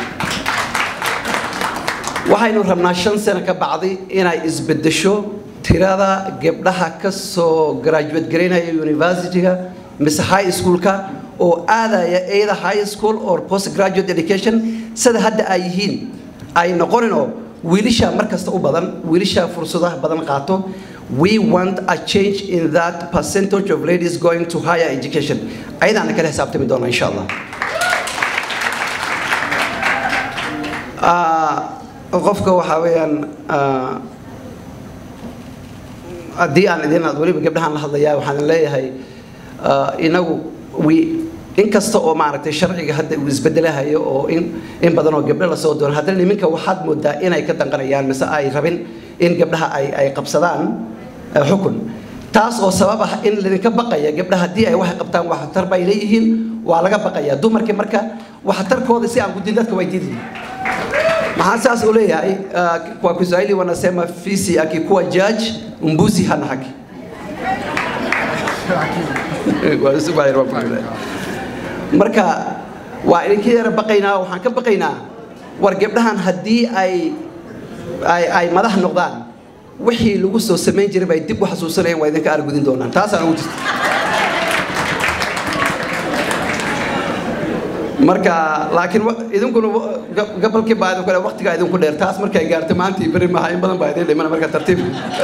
Speaker 10: waxaynu rabnaa shan sano ka bacdi inay isbedesho tirada gabdhaha ka soo graduate garaynaya universityga mise high schoolka oo aadaya either high school or post graduate education sida hadda ay yihiin ay noqonin oo wiilisha mar kasta u badan wiilisha fursadaha badan qaato we want a change in that percentage of ladies going to higher education ayadaana kala xisaabtami doona insha allah qofka waxaa weeyaan haddii aan idin weliba gabdhahaan la hadlayaa waxaan leeyahay inagu we inkasta oo maaragtay sharciga hadda uu isbedelahayo oo in in badan oo gabdho lasoo doono haddana niminka waxaad moodaa inay ka danqanayaan mise ay rabin in gabdhaha ay ay qabsadaan xukun taas oo sabab ah in lidinka baqaya gabdhaha haddii ay waxay qabtaan waxtar bay leeyihiin waa laga baqaya dumarkii marka waxtarkooda si aan gudin dadka way diidayin maxaa saas uu leeyahay kwa kiswahili wanasema fisi akikuwa judge mbuzi hana haki marka waa idinka yara baqaynaa waxaan ka baqaynaa war gabdhahan haddii ay ay ay madax noqdaan wixii lagu soo samayn jiray bay dib u xasuusanayaan waa idinka argudin doonaan taasaan ugu jirta marka laakiin idinkuna gabalkii baa idinku waqtigaa idinku dheer taas markay gaarto maantii beri maaha in badan baa idin dhimana marka tartiib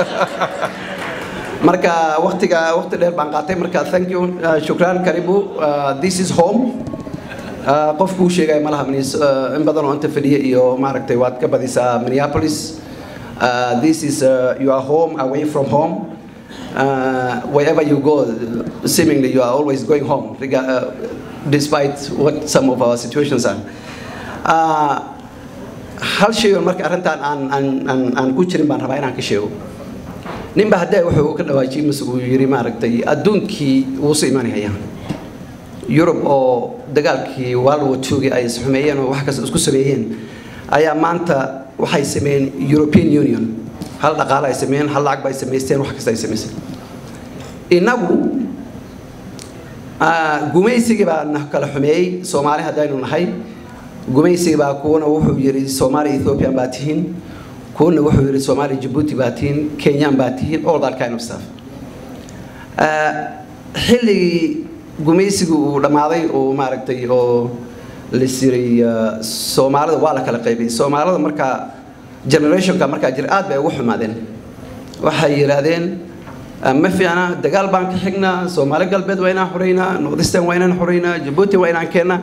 Speaker 10: marka waqtiga waqti dheer baan qaatay marka thank you uh, shukran karibu uh, this is home uh, qofku uu sheegay malaha in badan oo inta fadhiya iyo maaragtay waad ka badisaa minneapolis Uh, this is uh, your home away from home. Uh, wherever you go, seemingly you are always going home, rega- uh, despite what some of our situations are. Uh, hal shay oo marka arrintan aan aan aan aan ku jirin baan rabaa inaan ka sheego ninba haddee wuxuu ka dhawaajiyey mise uu yidhi maaragtay adduunkii wuu soo imaanaya yurub oo dagaalkii world war two-gii ay isxumeeyeen oo wax kasta isku sameeyeen ayaa maanta waxay sameeyeen european union hal dhaqaale ay sameeyeen hal lacag ba ay samaysteen wax kasta ay samaysteen innagu ah, gumaysigii baa na kala xumeeyey soomaali haddaynu nahay gumaysigii baa kuwana wuxuu yidhi soomaali ethiopian baa tihiin kuwana wuxuu yidhi soomaali jabuuti baa tihiin kenyan baa tihiin all that kind of stuff Ah, xilligii gumaysigu uu dhammaaday oo maaragtay oo lasiray soomaalida waa la kala qaybay soomaalida markaa generationka markaa jira aad bay ugu xumaadeen waxay yidhaahdeen ah, ma fiicna dagaal baan ka xignaa soomaali galbeed waa inaan xoreynaa northeastern waa inaan xoreynaa jabuuti waa inaan keennaa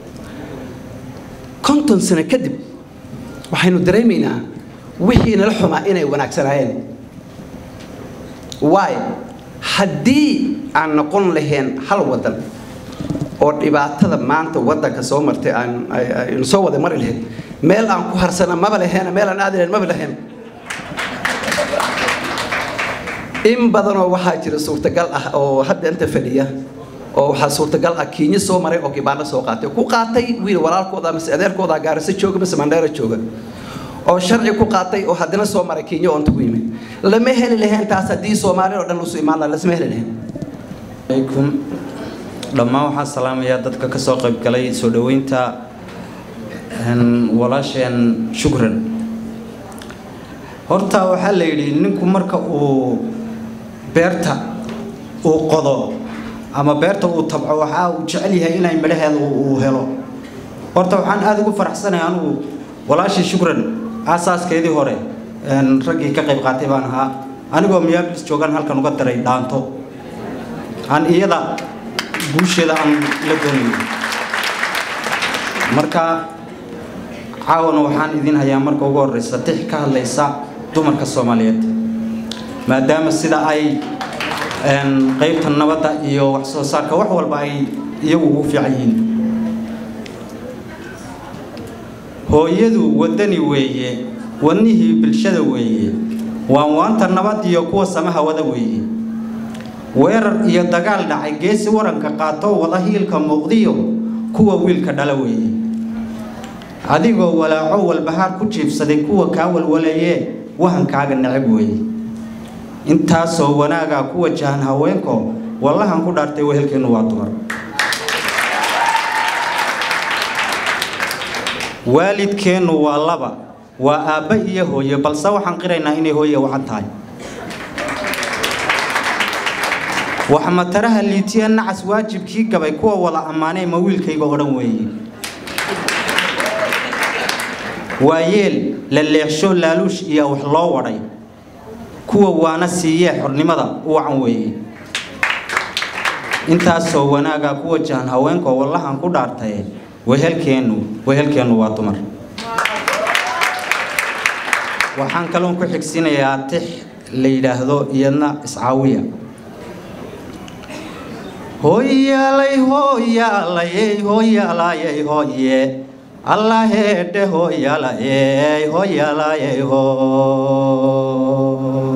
Speaker 10: konton sano kadib waxaynu dareemaynaa wixii nala xumaa inay wanaagsanaayeen waayo haddii aan noqon lahayn hal wadan oo dhibaatada maanta wadanka soo martay aan ay- aynu soo wada mari lahayn meel aan ku harsana maba laheena meel aan aadi lahayn maba lahayn in badanoo waxaa jira suurtagal ah oo hadda inta fadhiya oo waxaa suurtagal ah kiinyo soo maray oo kibaano soo qaatay ku qaatay wiil walaalkooda mise adeerkooda gaarisa jooga mise mandheera jooga oo sharci ku qaatay oo haddana soo maray kiinyo oo inta ku yimid lama heli lahayn taas haddii soomaali oo dhan usu imaan lahaa lasma heli lahayn
Speaker 11: alaykum dhammaan waxaan salaamayaa dadka ka soo qayb galay soo dhoweynta een, walaasheen shukran horta waxaa la yidhi ninku marka uu beerta uu qodo ama beerta uu tabco waxaa uu jecel yahay inay midhaheeda uu uu helo horta waxaan aada ugu faraxsanahay anigu walaashii shukran aasaaskeedii hore een, raggii ka qayb qaatay baan ahaa anigoo miyaablis joogaan halkan uga daray dhaanto aan iyada guusheeda aan la doonayo marka caawana waxaan idin hayaa marka ugu horeysa tix ka hadlaysa dumarka soomaaliyeed maadaama sida ay een, qaybta nabadda iyo wax soo saarka wax walba ay iyagu ugu fiican yihiin hooyadu wadani weeye wadnihii bulshada weeye waan waanta nabad iyo kuwa samaha wada weeye weerar iyo dagaal dhacay geesi waranka qaato wada hiilka muuqdiyo kuwa wiilka dhala weeye adigoo walaaco walbahaar ku jiibsaday kuwa kaa walwalayee wahankaaga necab weeye intaasoo wanaagaa ku wajahan haweenko wallahan ku dhaartay wehelkeennu waa dumar waalidkeennu waa laba waa aabba iyo hooye balse waxaan qiraynaa inay hooye wacan tahay waxmataraha liitiya nacas waajibkii gabay kuwa wada ammaanay ma wiilkayga oo dhan weeye waa yeel la leexsho laaluush iyo wax loo wadhay kuwa waana siiyee xornimada u wacan weeye intaasoo wanaagaa ku wajahan haweenkoo wallahan ku dhaartaye wehelkeennu wehelkeennu waa dumar waxaan kaloon ku xigsiinayaa tix la yidhaahdo iyadna iscaawiya hooyaalay hooyaalayey hooyaalayey hooye allaheedhe hooyaalayey hooyaalayey hoo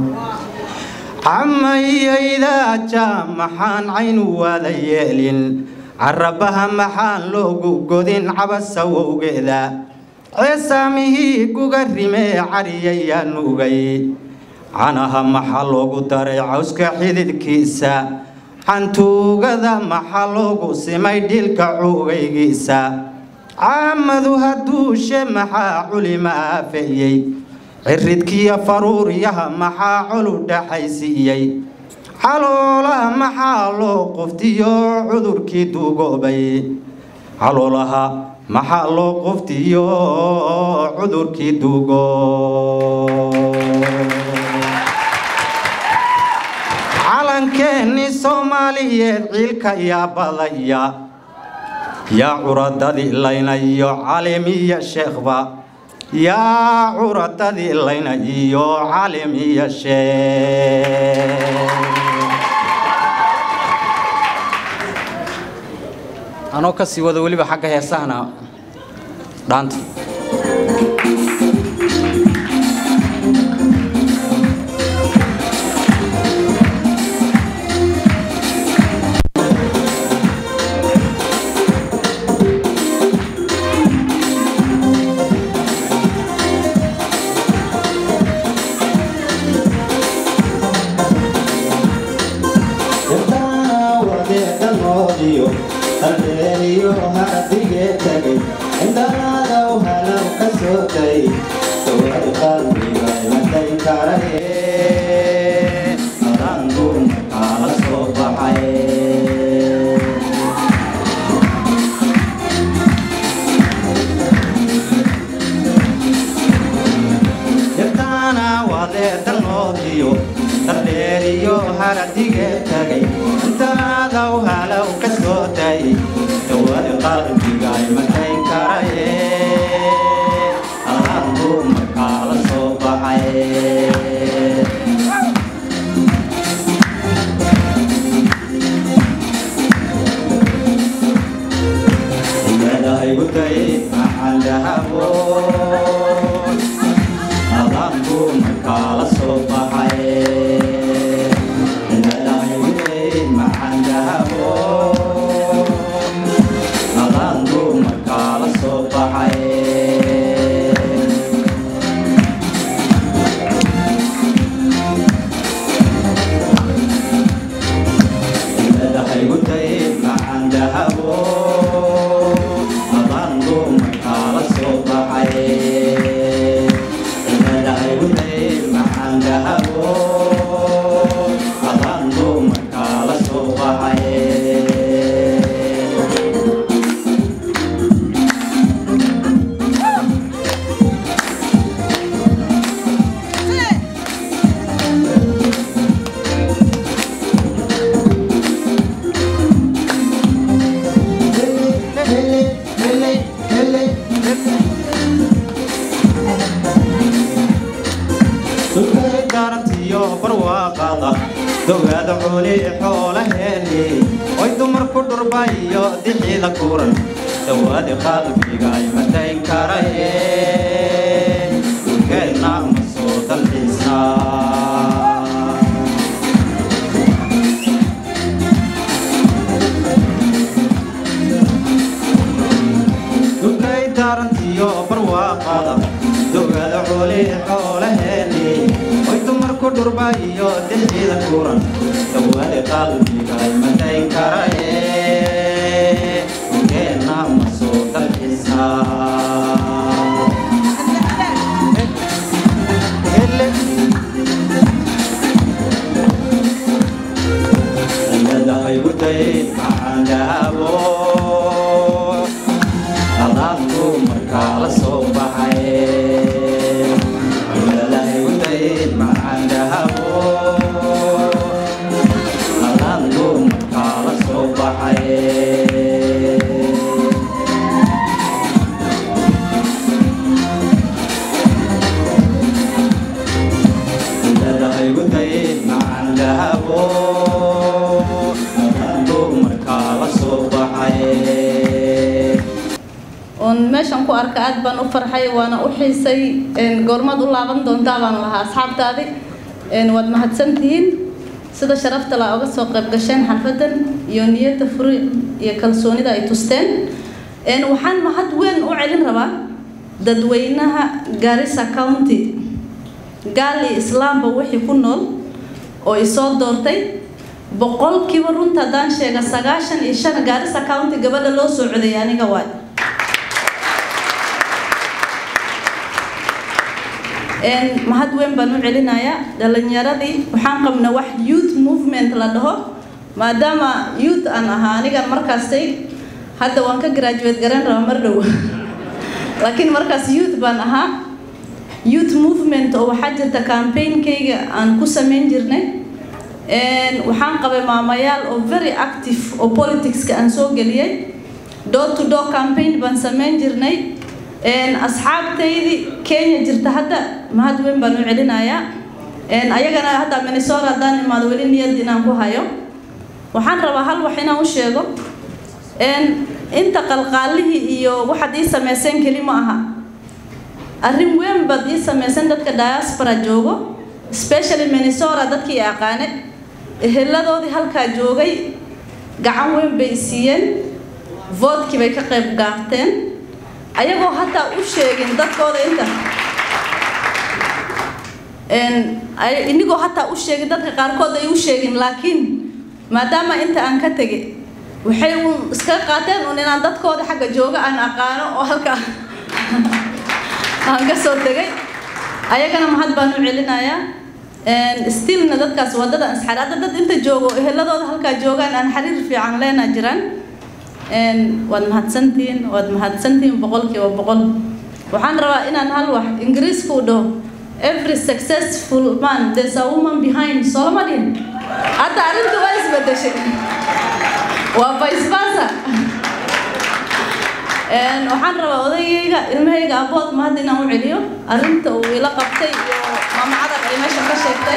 Speaker 11: camayaydaja maxaan caynu waada yeelin carabaha maxaan loogu godin cabasawowgeeda ceesaamihii guga rimee cariyayaa nugay canaha maxaa loogu daray cawska xididkiisa cantuugada maxaa loogu simay dhilka cuugaygiisa caamadu hadduushe maxaa culima aafeeyey ciridkiyo faruuryaha maxaa colu dhaxaysiiyey caloolaha maxaa loo quftiyo cudurkii duugoobay caloolaha maxaa loo quftiyo cudurkii duugo calankeenni soomaaliyeed ciilka yaa badaya yaa curadadii laynayo calimiya sheekhba yaa curatadii layna iyo calim iyo sheeg anoo kasii wada weliba xagga heesahana dhaanta
Speaker 12: meeshan ku arka aad baan u farxay waana u xiisay goormaad u laaban doontaa baan lahaa asxaabtaadi waad mahadsantihiin sida sharafta la oga soo qayb gasheen xalfadan iyo niyadda furi iyo kalsoonida ay tusteen waxaan mahad weyn u celin rabaa dadweynaha garissa county gaali islaamba wixii ku nool oo isoo doortay boqolkiiba runta haddaan sheega sagaashan iyo shan garissa county gabadha loo soo codeeyay aniga waay mahad weyn baan u celinayaa dhalinyaradii waxaan qabna wax youth movement la dhaho maadaama youth aan ahaa anigan markaasay hadda waan ka graduate garan rabaa mar dhow laakiin markaas youth baan ahaa youth movement oo waxaa jirta campaignкayga aan ku samayn jirnay waxaan qabay maamayaal oo very active oo politicska aan soo geliyay door to door campaign baan samayn jirnay asxaabtaydii kenya jirta hadda mahad weyn baan u celinayaa ayagana hadda minnesota haddaan imaado weli niyad inaan ku hayo waxaan rabaa hal wax inaan u sheego inta qalqaalihii iyo waxaad ii samayseen keli ma aha arrin weyn baad ii samayseen dadka diaspora joogo especially minnesota dadkii aqaane eheladoodii halkaa joogay gacan weyn bay siiyeen voodkii bay ka qayb gaarteen ayagoo hataa u sheegin dadkooda inta inigoo hataa u sheegin dadka qaarkood ay u sheegin laakiin maadaama inta aan ka tegay waxay uun iskaga qaateen uun inaan dadkooda xagga jooga aan aqaano oo halkaa aan ka soo tegay ayagana mahad baan u celinayaa stillna dadkaas wadada ansxar hadda dad inta joogo eheladooda halkaa joogaan aan xiriir fiican leena jiraan waad mahadsantihiin waad mahadsantihiin boqolkiiba boqol waxaan rabaa inaan hal wax ingiriisku dhaho every successful man there's a woman behind solomadin hadda arrintu waa isbedeshay waa vice versa waxaan rabaa odaygayga ilmahayga abood mahad inaan u celiyo arrinta uu ila qabtay iyo maama cadar ay meesha ka sheegtay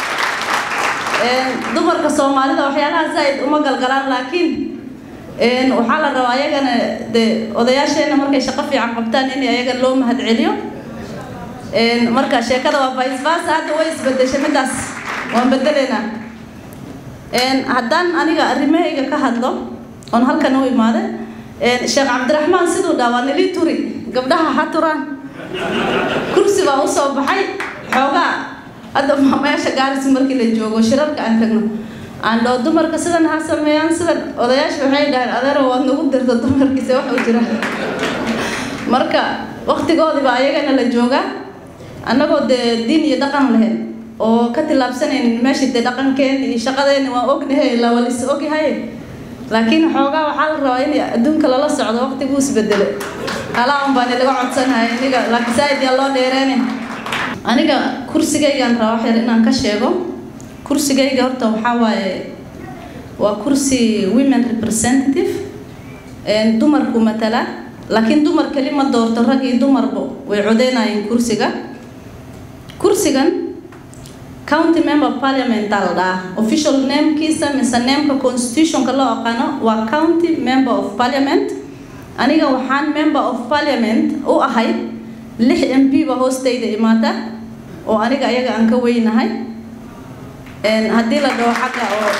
Speaker 12: dumarka soomaalida waxyaalaha zaa'id uma galgalaan laakiin waxaa la rabaa ayagana de odayaasheena markay shaqo fiican qabtaan in ayaga loo mahad celiyo marka sheekada waa vice versa hadda way isbedeshay midaas waan bedeleynaa haddaan aniga arrimahayga ka hadlo oon halkan u imaaday sheekh cabdiraxmaan siduu dhaa waa nilii turi gabdhaha ha turaan kursi baan usoo baxay xoogaa hadda meesha gaaris markii la joogo shirarka aan tagno aan dhoo dumarka sidan ha sameeyaan sidan odayaasha waxay dhaheen adeero waad nagu dirta dumarkiisa wax u jira marka waqtigoodiba ayagana la joogaa annagoo dee diin iyo dhaqan lahayn oo ka tillaabsanaynin meeshii dee dhaqankeeni iyo shaqadeeni waan ognahay ilaa waa lis ogyahay laakiin xoogaa waxaa la rabaa in adduunka lala socdo waqtiguu isbedelo alaaun baan ilaga codsanahay iniga laakiin saaid yaa loo dheereynin aniga kursigaygaan rabaa wax yar inaan ka sheego kursigayga horta waxaa waaye waa kursi women representative dumarku matala laakiin dumar keli ma doorto rag iyo dumarba way codeynayeen kursiga kursigan county member parliament aa la dhahaa official namekiisa mise nameka constitutionka loo aqaano waa county member of parliament aniga waxaan member of parliament u ahay lix m p ba hoostayda imaata oo aniga ayaga aan ka weynahay haddii la dhaho xagga oo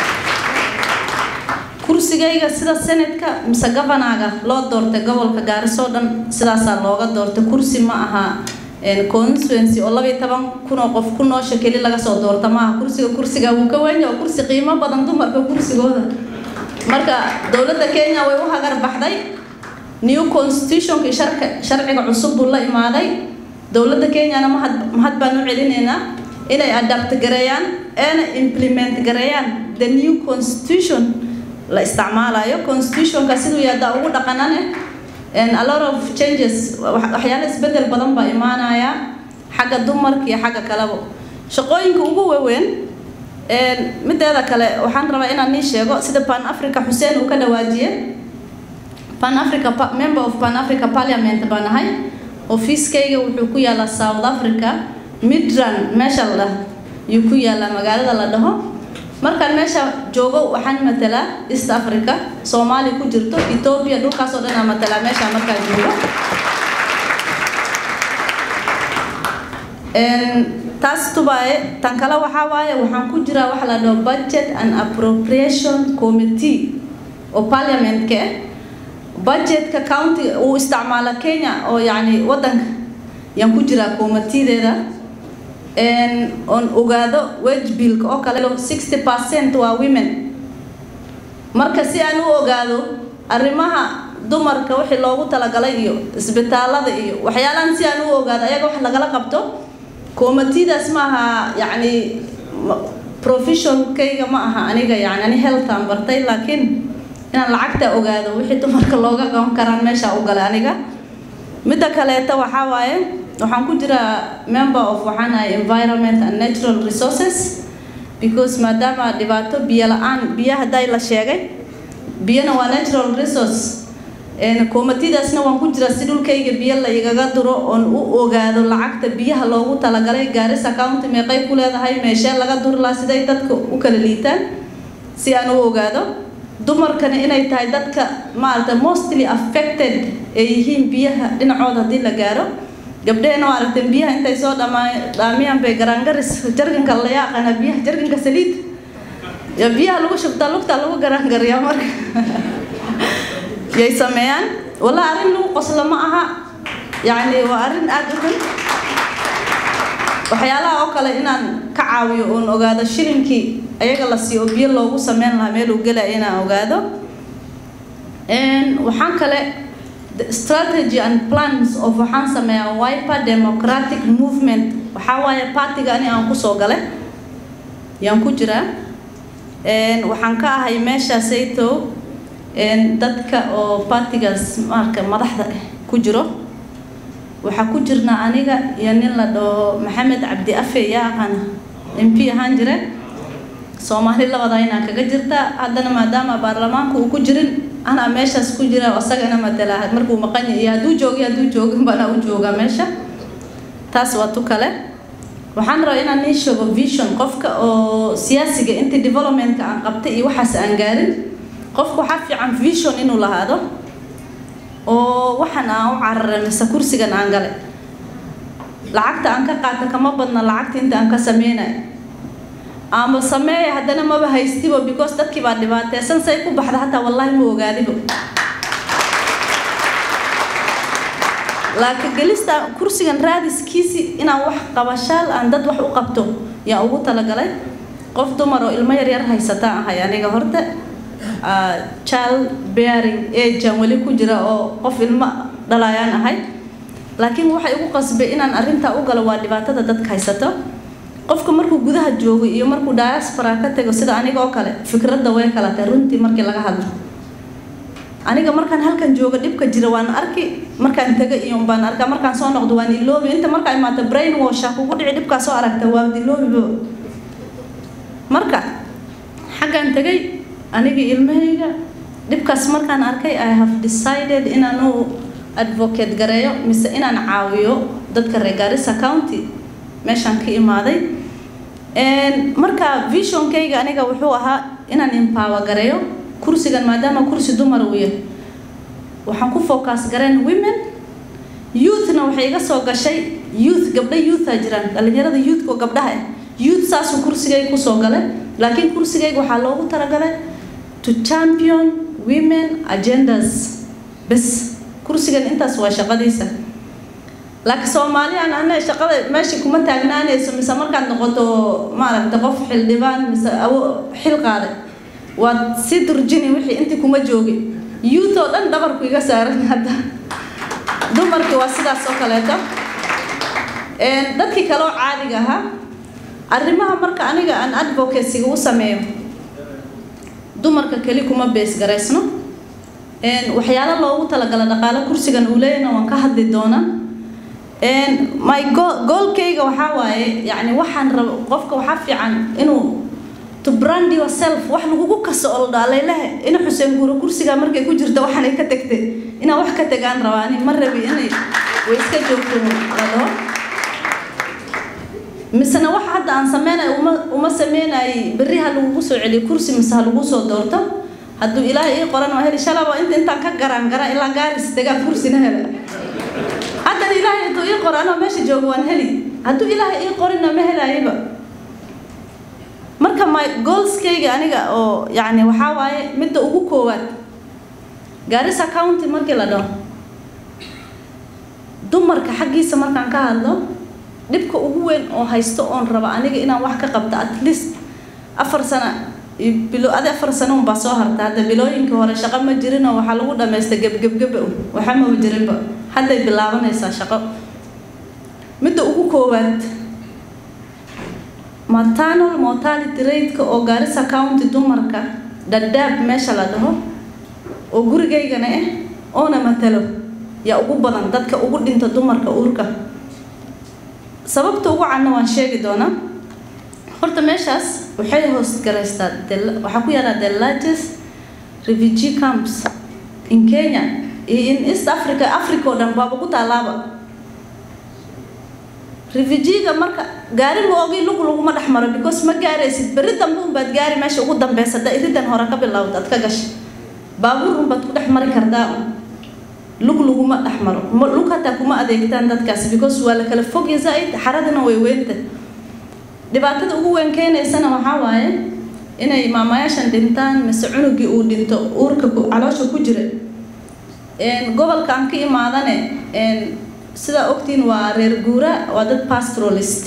Speaker 12: kursigayga sida senatka mise governaga loo doortay gobolka gaariso dhan sidaasaa looga doortay kursi ma aha constituency oo labayo toban kun oo qof ku noosha keli laga soo doorta maaha kursiga kursiga wuu ka wenya oo kursi qiimo badan dumarka kursigooda marka dowladda kenya way u hagar baxday new constitutionkii sharka sharciga cusub buu la imaaday dowladda kenyana mahad mahad baan u celinaynaa inay adapt gareeyaan eena implement gareeyaan the new constitution la isticmaalayo constitutionka siduu yaadaa ugu dhaqanane a lot of changes waxyaalo isbedel badan baa imaanaya xagga dumarka iyo xagga kaleba shaqooyinka ugu waaweyn mideeda kale waxaan rabaa inaan nii sheego sida pan africa xuseen uu ka dhawaajiye pan africa member of pan africa parliament baan ahay ofiiskayga wuxuu ku yaalaa south africa midran meesha la dhah yuu ku yaalaa magaalada la dhaho markaan meesha joogo waxaan matalaa east africa soomaali ku jirto ethoobia dhulkaasoo dhan aan matalaa meesha markaan joogo taas tubaaye tan kale waxaa waaye waxaan ku jiraa waxa la dhaho budget and appropriation committee oo parliamentka ah budgetka county uu isticmaala kenya oo yacni waddanka yaan ku jiraa committeedeeda oon ogaado wage billka oo kale sixty percent waa women marka si aan u ogaado arrimaha dumarka wixii loogu talagalay iyo isbitaalada iyo waxyaalahan si aan u ogaado ayaga wax lagala qabto committeedaas ma aha yacni professionkayga ma aha aniga yani ani healthaan bartay laakiin inaan lacagta ogaado wixii dumarka looga qaban karaan meesha u galay aniga midda kaleeta waxaa waaye waxaan ku jiraa member of waxaan ahay environment and natural resources because maadaama dhibaato biyo la-aan biyo hadday la sheegay biyana waa natural resource koomatidaasna waan ku jiraa si dhulkayga biyo la igaga duro oon u ogaado lacagta biyaha loogu talagalay gaarisa county meeqay ku leedahay meeshee laga duri lahaa siday dadka u kala liitaan si aan u ogaado dumarkana inay tahay dadka maaragta mostly affected ay yihiin biyaha dhinacooda haddii la gaaro gabdhehena waa aragteen biyaha intay soo dhamaa dhaamiyaan bay garaangaris jarganka la yaaqana biyaha jarganka saliid ya biyaha lagu shubtaa lugtaa lagu garaangariyaa marka yay sameeyaan walla arrin lagu qoslo ma aha yacni waa arrin aada u xun waxyaalaha oo kale inaan ka caawiyo oon ogaado shilinkii ayaga la siiyo oo biyo loogu sameyn lahaa meel uu gelaya inaan ogaado waxaan kale strategy and plans of waxaan sameeyaa wiper democratic movement waxaa waaye partiga ani aan kusoo galay yaan ku jiraa waxaan ka ahay meeshaasayto dadka oo partigaas marka madaxda ku jiro waxaa ku jirnaa aniga iyo nin la dhaho maxamed cabdi afe yaa aqaana m p ahaan jire soomaali labada inaan kaga jirta haddana maadaama baarlamaanka uu ku jirin anaa meeshaas ku jira isagana matala markuu maqan yahay iyo hadduu joogi hadduu joogin banaa u joogaa meesha taas waa tu kale waxaan rabaa inaan nii sheego vision qofka oo siyaasiga intii developmentka aan qabtay iyo waxaas aan gaarin qofka waxaa fiican vision inuu lahaado oo waxaan aan u cararay mise kursigan aan galay lacagta aan ka qaata kama badna lacagta inta aan ka sameynay ama sameeya haddana maba haystibo because dadkii baa dhibaateysan say ku baxda hataa wallaahi ma ogaadibo laakiin gelista kursigan raadiskiisi inaan wax qabashaal aan dad wax u qabto yaan ugu talagalay qof dumar oo ilmo yaryar haysataan ahay aniga horta child bearing agean weli ku jira oo qof ilmo dhalayaan ahay laakiin waxay ugu qasbay inaan arrintaa u galo waa dhibaatada dadka haysato qofka markuu gudaha joogo iyo markuu diaspora ka tago sida aniga oo kale fikradda way kala tahay runtii markii laga hadlo aniga markaan halkan jooga dhibka jira waan arki markaan taga iyo baan arkaa markaan soo noqdo waan iloobi inta markaa imaata brain washa kugu dhici dhibkaa soo aragta waa iloobiba marka xaggaan tagay aniga ilmahayga dhibkaas markaan arkay i have decided inaan u advocate gareeyo mise inaan caawiyo dadka reer Garissa County meeshaan ka imaaday marka visionkayga aniga wuxuu ahaa inaan empower gareeyo kursigan maadaama kursi dumar uu yahay waxaan ku focus gareen women youthna waxay iga soo gashay youth gabdho youtha jiraan dhalinyarada youthka oo gabdhaha ah youth saasuu kursigayga kusoo galay laakiin kursigayga waxaa loogu talagalay to champion women agendas bes kursigan intaas waa shaqadiisa laakiin soomaaliyan ana shaqada meesha kuma taagnaanayso mise markaad noqoto maaragta qof xildhibaan mise awo xil qaaday waad si durjini wixii intii kuma joogin youth oo dhan dhabarku iga saaran hadda dumarkii waa sidaas oo kaleeto dadkii kale oo caadiga ahaa arrimaha marka aniga aan advocacyga u sameeyo dumarka keli kuma bees garaysno waxyaalo loogu talagala dhaqaale kursigan uu leeyahna waan ka hadli doonaa my goolkayga waxaa waaye yacni waxaan rabo qofka waxaa fiican inuu to brand yourself wax lagugu kaso oo la dhaalaylehe ina xuseen guuro kursiga markay ku jirta waxaanay ka tagtay inaan wax ka tagaan rabaani ma rabi inay way iska joogto la dhaho misena waxa hadda aan sameynayo uma uma sameynayay berri ha lagugu soo celiyo kursi mise ha lagu soo doorto hadduu ilaahay ii qoran waa heli shalaba inta intaan ka garaan gara ilaa gaaris tagaa kursina hela haddana ilaahay hadduu ii qoro anoo meesha joogo waan heli hadduu ilaahay ii qorina ma helaayaba marka my goalskayga aniga oo yacni waxaa waaye midda ugu koowaad Garissa County markii la dhaho dumarka xaggiisa markaan ka hadlo dhibka ugu weyn oo haysto oon raba aniga inaan wax ka qabto at least afar sano bilo adi afar sano unbaa soo harta hadda bilooyinkii hore shaqo ma jirinoo waxaa lagu dhamaystay gebgebgeba waxa maba jirinba hadday bilaabanaysaa shaqo midda ugu koowaad maternal mortality rate-ka oo Garissa County dumarka dhadhaab meesha la dhaho oo gurigaygana ah oona matalo yaa ugu badan dadka ugu dhinta dumarka uurka sababta ugu cadna waan sheegi doonaa horta meeshaas waxay hoos garaystaa waxaa ku yaala the largest refugee camps in Kenya iyo in east africa africa oo dhan baaba ku taalaaba refujiga marka gaari maogii lug laguma dhex maro because ma gaaraysid berri dambe unbaad gaari meesha ugu dambeysa da iridan hore ka bilowda ad ka gashay baabuur unbaad ku dhex mari kartaa lug laguma dhex maro lug hataa kuma adeegtaan dadkaasi because waa la kala fogya zaaid xaradina way weynta dhibaatada ugu weyn keenaysana waxaa waaye inay maamayaashan dhintaan mise cunugii uu dhinto uurka caloosha ku jira gobolkaan ka imaadane sidaa ogtiin waa reer guura waa dad pastoralist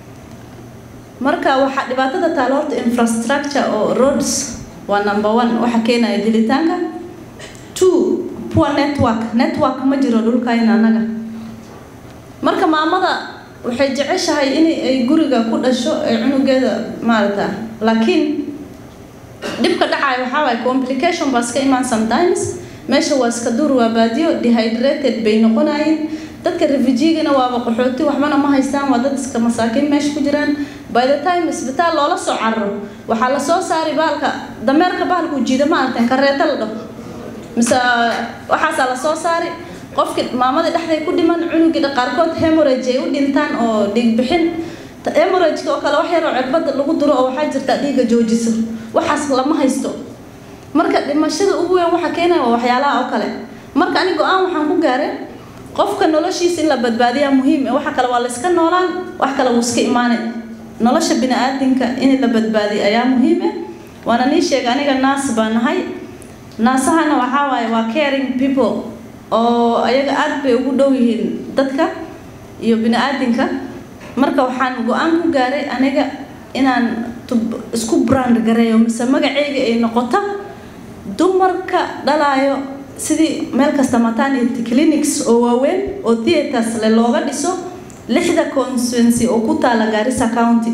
Speaker 12: marka waxaa dhibaatada taalo horta infrastructure oo roads waa number one waxa keenaya dilitaanka two poor network network ma jiro dhulkayna annaga marka maamada waxay jeceshahay in ay guriga ku dhasho ee cunugeeda maarata laakiin dhibka dhacaya waxaa waaye complication baa iska imaan sometimes meesha waa iska dur waa baadiyo dehydrated bay noqonayeen dadka refugigana waaba qaxooti waxbana ma haystaan waa dad iska masaakiin meesha ku jiraan by the time isbitaal loola soo cararo waxaa lasoo saari baalka dameerka bahalku jiida ma aragteen kareeta la dhaho mise waxaasaa lasoo saari qofki maamadii dhexday ku dhiman cunugii qaarkood hemorage ay u dhintaan oo dhiig bixin hemorageka oo kale wax yaroo cirbada lagu duro oo waxaa jirta dhiiga joojiso waxaas lama haysto marka dhimashada ugu weyn waxa keenaya waa waxyaalaha oo kale marka ani go-aan waxaan ku gaaray qofka noloshiisa in la badbaadiyaa muhiim waxa kale waa la iska noolaan wax kale wuu iska imaanay nolosha bini-aadinka in la badbaadiyo ayaa muhiim ah waana nii sheegay aniga naas baa nahay naasahana waxaa waaye waa caring people oo ayaga aad bay ugu dhow yihiin dadka iyo bini-aadinka marka waxaan go-aan ku gaaray aniga inaan isku brand gareeyo mise magaceyga ay noqoto dumarka dhalaayo sidii meel kasta maternity clinics oo waaweyn oo theaters le looga dhiso lixda constituency oo ku taala Garissa County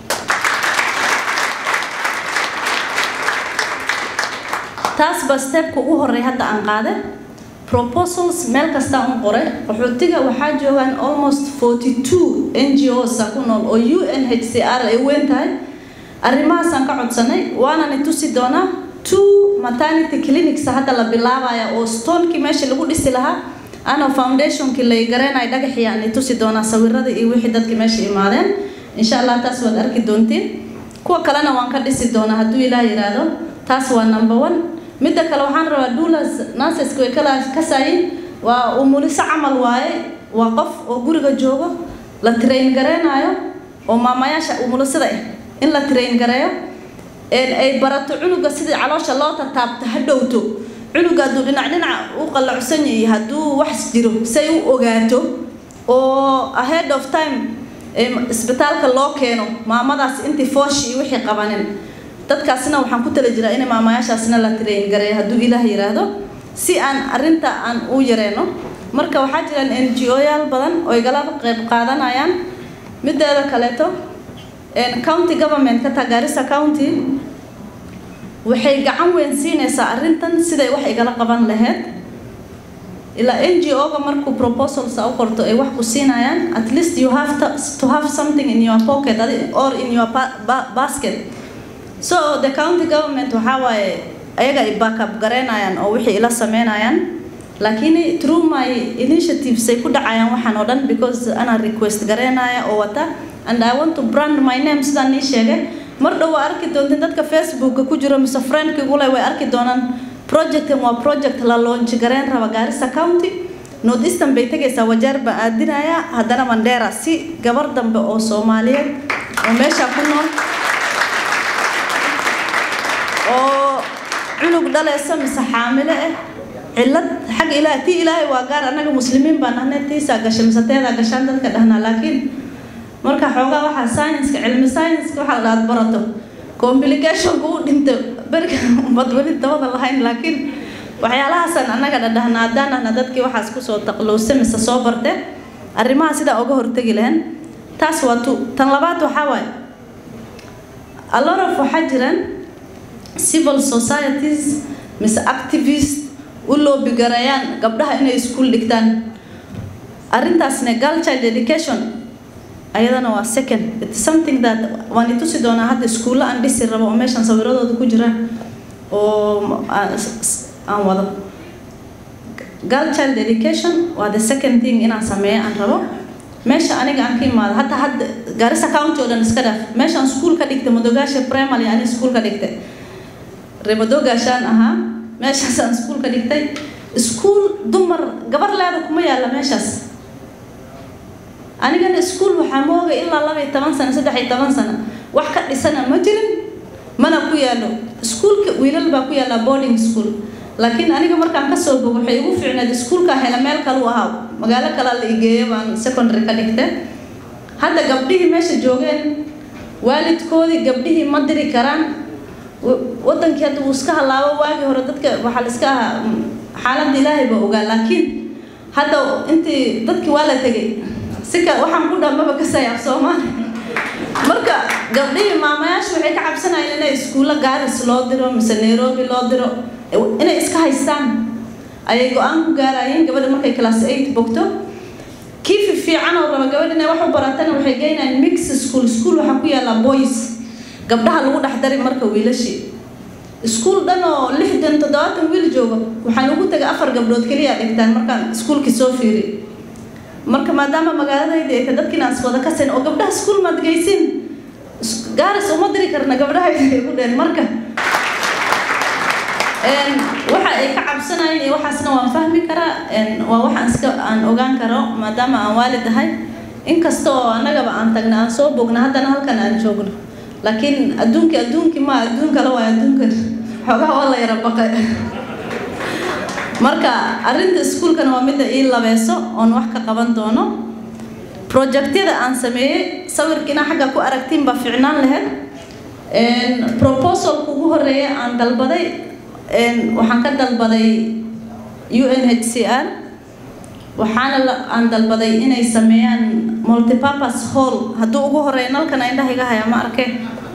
Speaker 12: taas ba stepka ugu horey hadda aan qaaday proposals meel kasta un qoray qaxootiga waxaa joogaan almost 42 NGOs ku nool oo UNHCR ay weyn tahay arrimahaasaan ka codsanay waana ni tusi doonaa two maternity clinics hadda la bilaabaya oo stonekii meesha lagu dhisi lahaa ana foundationkii lay gareenay dhagaxii aan i tusi doonaa sawirada iyo wixii dadkii meesha imaadeen insha allah taas waad arki doontiin kuwa kalena waan ka dhisi doonaa hadduu ilaah yidhaahdo taas waa number one midda kale waxaan rabaa dulas nurseska way kala kasaayin waa umuliso camal waaye waa qof oo guriga joogo la train gareenayo oo maamayaasha umulisada ah in la train gareeyo ay barato cunuga sidii caloosha loo tataabto ha dhowto cunuga hadduu dhinac dhinac u qallacsan yahay hadduu wax jiro say u ogaato oo ahead of time isbitaalka loo keeno maamadaas intii foosh iyo wixii qabanin dadkaasina waxaan ku tala jiraa in maamayaashaasna la train gareeyo hadduu ilaah yiraahdo si aan arrinta aan u yareeno marka waxaa jiraan n g o yaal badan oo igala qayb qaadanayaan mideeda kaleeto county government ka Garissa county waxay gacan weyn siinaysaa arrintan siday wax igala qaban lahayd ilaa NGO-ga markuu proposals u qorto ay wax ku siinayaan at least you have to, to have something in your pocket or in your ba basket so the county government waxaa waaye ayaga ay backup gareynayaan oo wixii ila sameynayaan laakiin through my initiatives ay ku dhacayaan waxaan oo dhan because ana request gareynaya oo wata and I want to brand my name sidaan nii sheegay mar dhow waa arki doonteen dadka facebooka ku jiro mise friendkigu leh way arki doonaan projectan waa project la launch gareyn raba Garissa County North Eastern bay tegaysaa wajeer baan aadinaya haddana Mandera si gabar dambe oo Soomaaliyeed oo meesha ku nool oo cunug dhalaysa mise xaamile ah cilad xag ilaahay tii ilaahay waa gaar annaga muslimiin baan ahnay tiisaa gashay mise teedaa gashaan dadka dhahnaa laakiin marka xoogaa waxaa science cilmi science waxa la dhaad barato complication ku dhinta berka badwali dabada lahayn laakiin waxyaalahaasaan annaga dhadhahnaa haddaan ahna dadkii waxaas kusoo taqlowsa mise soo barte arrimaha sidaa uga hortegi lahayn taas waa tu tan labaad waxaa waaye a lot of waxaa jiraan civil societies mise activists u loobi garayaan gabdhaha inay iskuul dhigtaan arrintaasne girl child education ayadana waa second it's something that waan itusi doonaa hadda iskuulla aan dhisi rabo oo meeshan sawiradooda ku jiraan oo aan wado girl child education waa the second thing inaan sameeyo aan rabo meesha aniga aan ka imaado hataa hadda garissa county oo dhan iska dhaaf meeshaan school ka dhigtay madogaasha primary ani school ka dhigtay reemadogaashaan ahaa meeshaasaan school ka dhigtay school dumar gabar leeda kuma yaalla meeshaas anigana school waxaa mooga ilaa laba iyo toban sano saddex iyo toban sano wax ka dhisana ma jirin mana ku yaallo iskuulka wiilal baa ku yaallaa boarding school laakiin aniga markaan kasoo bogo waxay igu fiicneed iskuulka hela meel kalu ahaa magaalo kalaa la igeeyo baan secondary ka dhigtay hadda gabdhihii meesha joogeen waalidkoodii gabdhihii ma diri karaan wadankii hadda wuu iska halaabo waagii hore dadka waxaa la iska ahaa xaaladda ilaahay baa ogaa laakiin hadda intii dadkii waa la tegay sika waxaan ku dhamaba ka sayaab soomaali marka gabdhihii maamayaashu waxay ka cabsanayeen inay iskuulla gaaris loo diro mise nairobi loo diro inay iska haystaan ayay go-aan ku gaarayeen gabadha markay class eight bogto kii fiican oo raba gabadha inay wax u baratana waxay geynayaan mix school school waxaa ku yaalla boys gabdhaha lagu dhex dari marka wiilashii iskuul dhan oo lixdan toddobaatan wiil jooga waxaan ugu tagay afar gabdhood keliya dhigtaan markaan iskuulkii soo fiiri marka maadaama magaaladayda ay dadkiina aan iswada ka sayn oo gabdhaha iskuul maad geysin gaaris uma diri karna gabdhaha igu dheen marka waxa ay ka cabsanayeen iyo waxaasna waan fahmi karaa waa waxaan iska aan ogaan karo maadaama aan waalid ahay inkasta oo annagaba aan tagna aan soo bogna haddana halkan aan joogno laakiin adduunki adduunkii ma adduun kale waa adduunkan xoogaha waa la yara baqay marka arrinta iskuulkana waa midda ii labeeso oon wax ka qaban doono projectyada aan sameeyey sawirkiina xagga ku aragtiin baa ficnaan lahayd proposalka ugu horeeya aan dalbaday waxaan ka dalbaday u n h c r waxaana aan dalbaday inay sameeyaan multipurpose hall hadduu ugu horeeya nalkan indhaha iga haya ma arkeen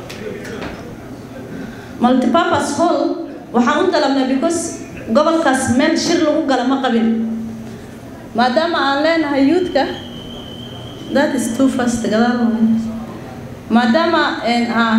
Speaker 12: multipurpose hall waxaan u dalabnay because gobolkaas meel shir lagu gala ma qabin maadaama aan leenahay youthka that is too fast gadaal maadaama aan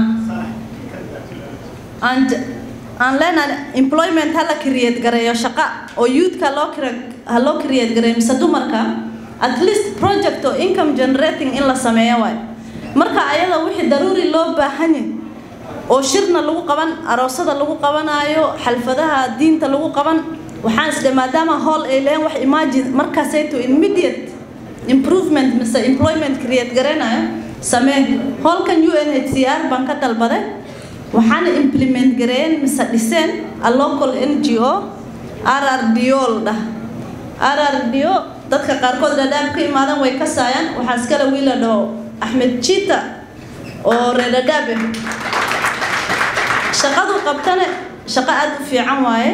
Speaker 12: aan leenahay employment ha la create gareeyo shaqo oo youthka loo ha loo create gareeyo mise dumarka at least project oo income generating in la sameeyo waay marka ayada wixii daruuri loo baahan yahay oo shirna lagu qaban aroosada lagu qabanaayo xalfadaha diinta lagu qaban waxaan isdhe maadaama hall ay leeyihin wax imagine markaasayto immediate improvement mise employment create garanayo samee hallkan u n h c r baan ka dalbaday waxaana implement gareeyeen mise dhiseen a local n g o r r d o la dhah r r d o dadka qaarkood dhadhaab ka imaadan way ka saayaan waxaa iskale wiil la dhaho axmed jita oo reer dhadhaab ah shaqadu qabtane shaqo aada u fiican waaye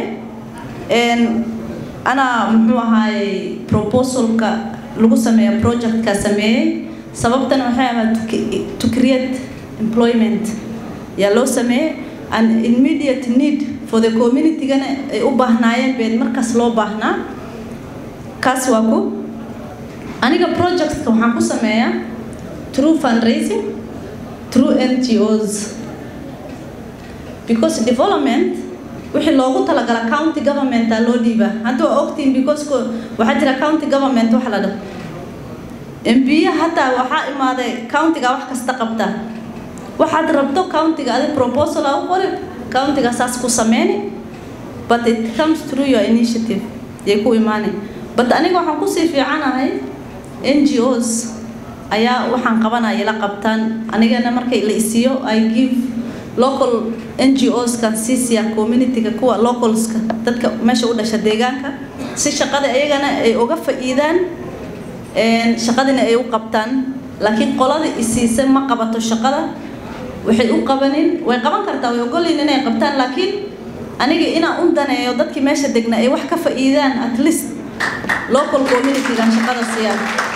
Speaker 12: anaa muxuu ahaayey proposalka lagu sameeya projectka sameeyey sababtana waxay ahayd to create employment yaa loo sameeyey an immediate need for the communitygana ay u baahnaayeen been markaas loo baahnaa kaas waa ku aniga projectka waxaan ku sameeyaa through fundraising through ngos because development wixii loogu talagala county governmenta loo dhiibaa hadda waa ogtiin because waxaa jira county government waxa la dhaho mbiya hataa waxaa imaaday countiga wax kasta qabta waxaad rabto countiga adi proposal a u qori countiga saas ku sameyni but it comes through your initiative yay ku imaanay but aniga waxaan kusii fiicanahay n g os ayaa waxaan qabanaya la qabtaan anigana markay la isiiyo i give local n g os kan siisiya communityga kuwa localska dadka meesha u dhasha deegaanka si shaqada iyagana ay uga fa'iidaan shaqadina ay u qabtaan laakiin qolada isiisa ma qabato shaqada waxay u qabanin way qaban kartaa way ogolyiin inay qabtaan laakiin aniga inaan u daneeyo dadkii meesha degna ay wax ka fa'iidaan at least local communitygan shaqada siiyaan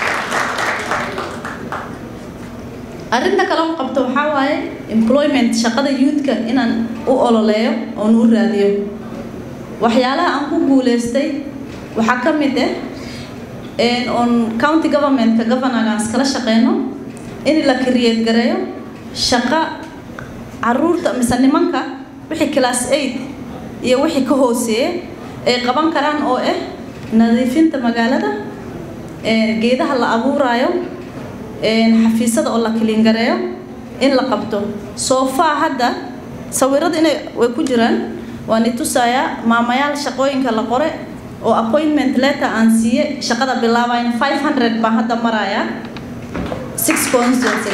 Speaker 12: arrinta kale u qabto waxaa waaye employment shaqada youthka inaan u ololeeyo oon u raadiyo waxyaalaha aan ku guuleystay waxaa ka mid ah on county governmentka governorgaan iskala shaqeyno in la create gareeyo shaqo caruurta mise nimanka wixii class eight iyo wixii ka hooseeya ay qaban karaan oo ah nadiifinta magaalada geedaha la abuuraayo xafiisada oo la kiliingareeyo in la qabto soofaa hadda sawirada inay way ku jiraan waan i tusayaa maamayaal shaqooyinka la qore oo appointment letter aan siiye shaqada bilaabayn 500 baan hadda marayaa six constituency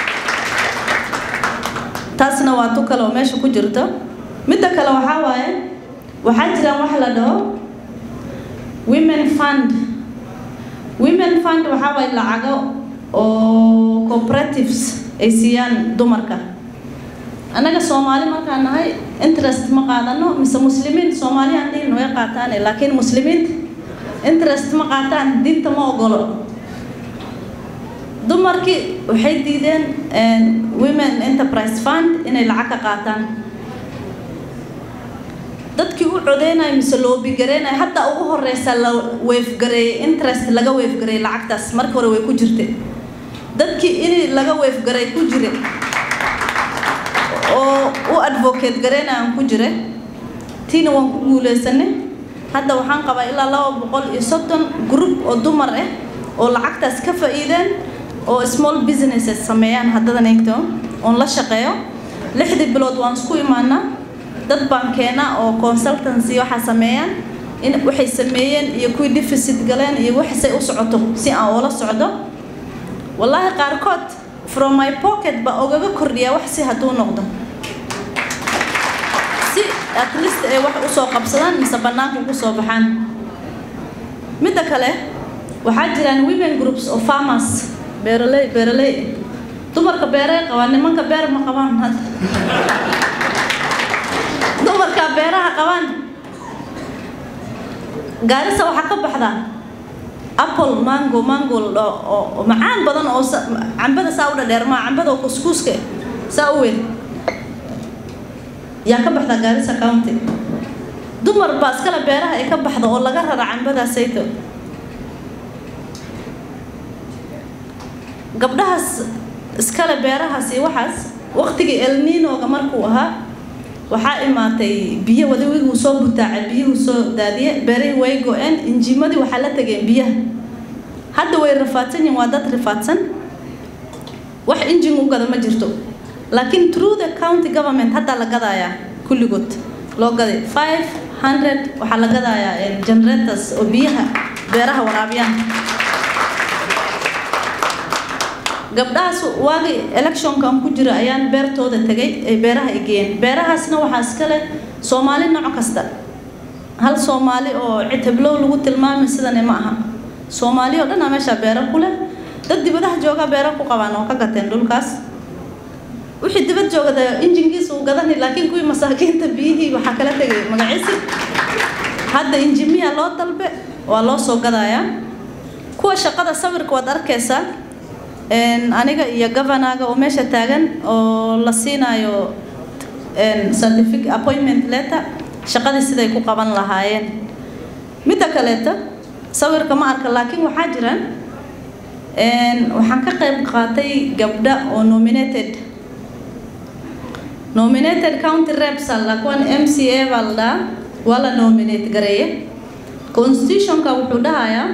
Speaker 12: taasna waa tu kale oo meesha ku jirto midda kale waxaa waaye waxaa jiraan wax la dhaho women fund women fund waxaa waaye lacago oo cooperatives ay siiyaan dumarka annaga soomaali markaan nahay interest ma qaadano mise muslimiin soomaali aan dhihin way qaataane laakiin muslimiinta interest ma qaataan diinta ma ogolo dumarkii waxay diideen women enterprise fund inay lacag ka qaataan dadkii u codeynaya mise loobigareynaya hadda ugu horeysa la weefgareeyey interest laga weefgareeyey lacagtaas marka hore way ku jirtay dadkii in laga weefgaray ku jire oo u advocate gareynayaan ku jire tiina waan ku guuleysanay hadda waxaan qabaa ilaa laba boqol iyo soddon group oo dumar ah oo lacagtaas ka faa'iideen oo small businesses sameeyaan haddadan eegto oon la shaqeeyo lixdii bilood waan isku imaanaa dad baan keenaa oo consultancy waxaa sameeyaan in waxay sameeyeen iyo kuwii deficit galeen iyo waxsay u socoto si aan oola socdo wallaahi qaarkood from my pocket baa ogaga kordhiyaa wax si hadduu noqdo si at least ay wax usoo qabsadaan mise bannaanka ugu soo baxaan midda kale waxaa jiraan women groups of farmers beeraley beeraley dumarka beerey qabaan nimanka beer ma qabaan hadda dumarka beeraha qabaan gaarisa waxaa ka baxdaa apple mango mango oo macaan badan oo cambada saa u dhadheer maa cambada oo kuskuuska saa u weyn yaa ka baxda gaarisa county dumar baa iskale beeraha ay ka baxda oo laga rara cambada sayto gabdhahaas iskale beerahaas iyo waxaas waqtigii elninoga markuu ahaa waxaa imaatay biyo wadawiguu soo butaacay biyuhu soo daadiye beerihii way go-een injiimadii waxaa la tageen biyaha hadda way rafaadsan yihiin waa dad rafaadsan wax injin u gada ma jirto laakiin through the county government hadda la gadayaa kulligood loo gaday five hundred waxaa la gadayaa generators oo biyaha beeraha waraabiyaan gabdhahaas waagii electionkan ku jira ayaan beertooda tegay ay beeraha ay geeyeen beerahaasna waxaa iska leh soomaali nooc kasta hal soomaali oo citablow lagu tilmaamay sidane ma aha soomaali oo dhan aa meeshaa beero ku leh dad dibadaha jooga beero ku qabaan oo ka gateen dhulkaas wixii dibad joogada injinkiisa uu gadani laakiin kuwii masaakiinta biyihii waxaa kala tegay magaciisi hadda injimiya loo dalbe waa loo soo gadayaa kuwa shaqada sawirka waad arkaysaa aniga iyo governaga oo meesha taagan oo la siinayo certificate appointment letter shaqadii siday ku qaban lahaayeen midda kaleeta sawirka ma arka laakiin waxaa jiraan waxaan ka qayb qaatay gabdha oo nominated nominated county reps alla kuwan m c a baa la dhahaa waa la nominate gareeye constitutionka wuxuu dhahayaa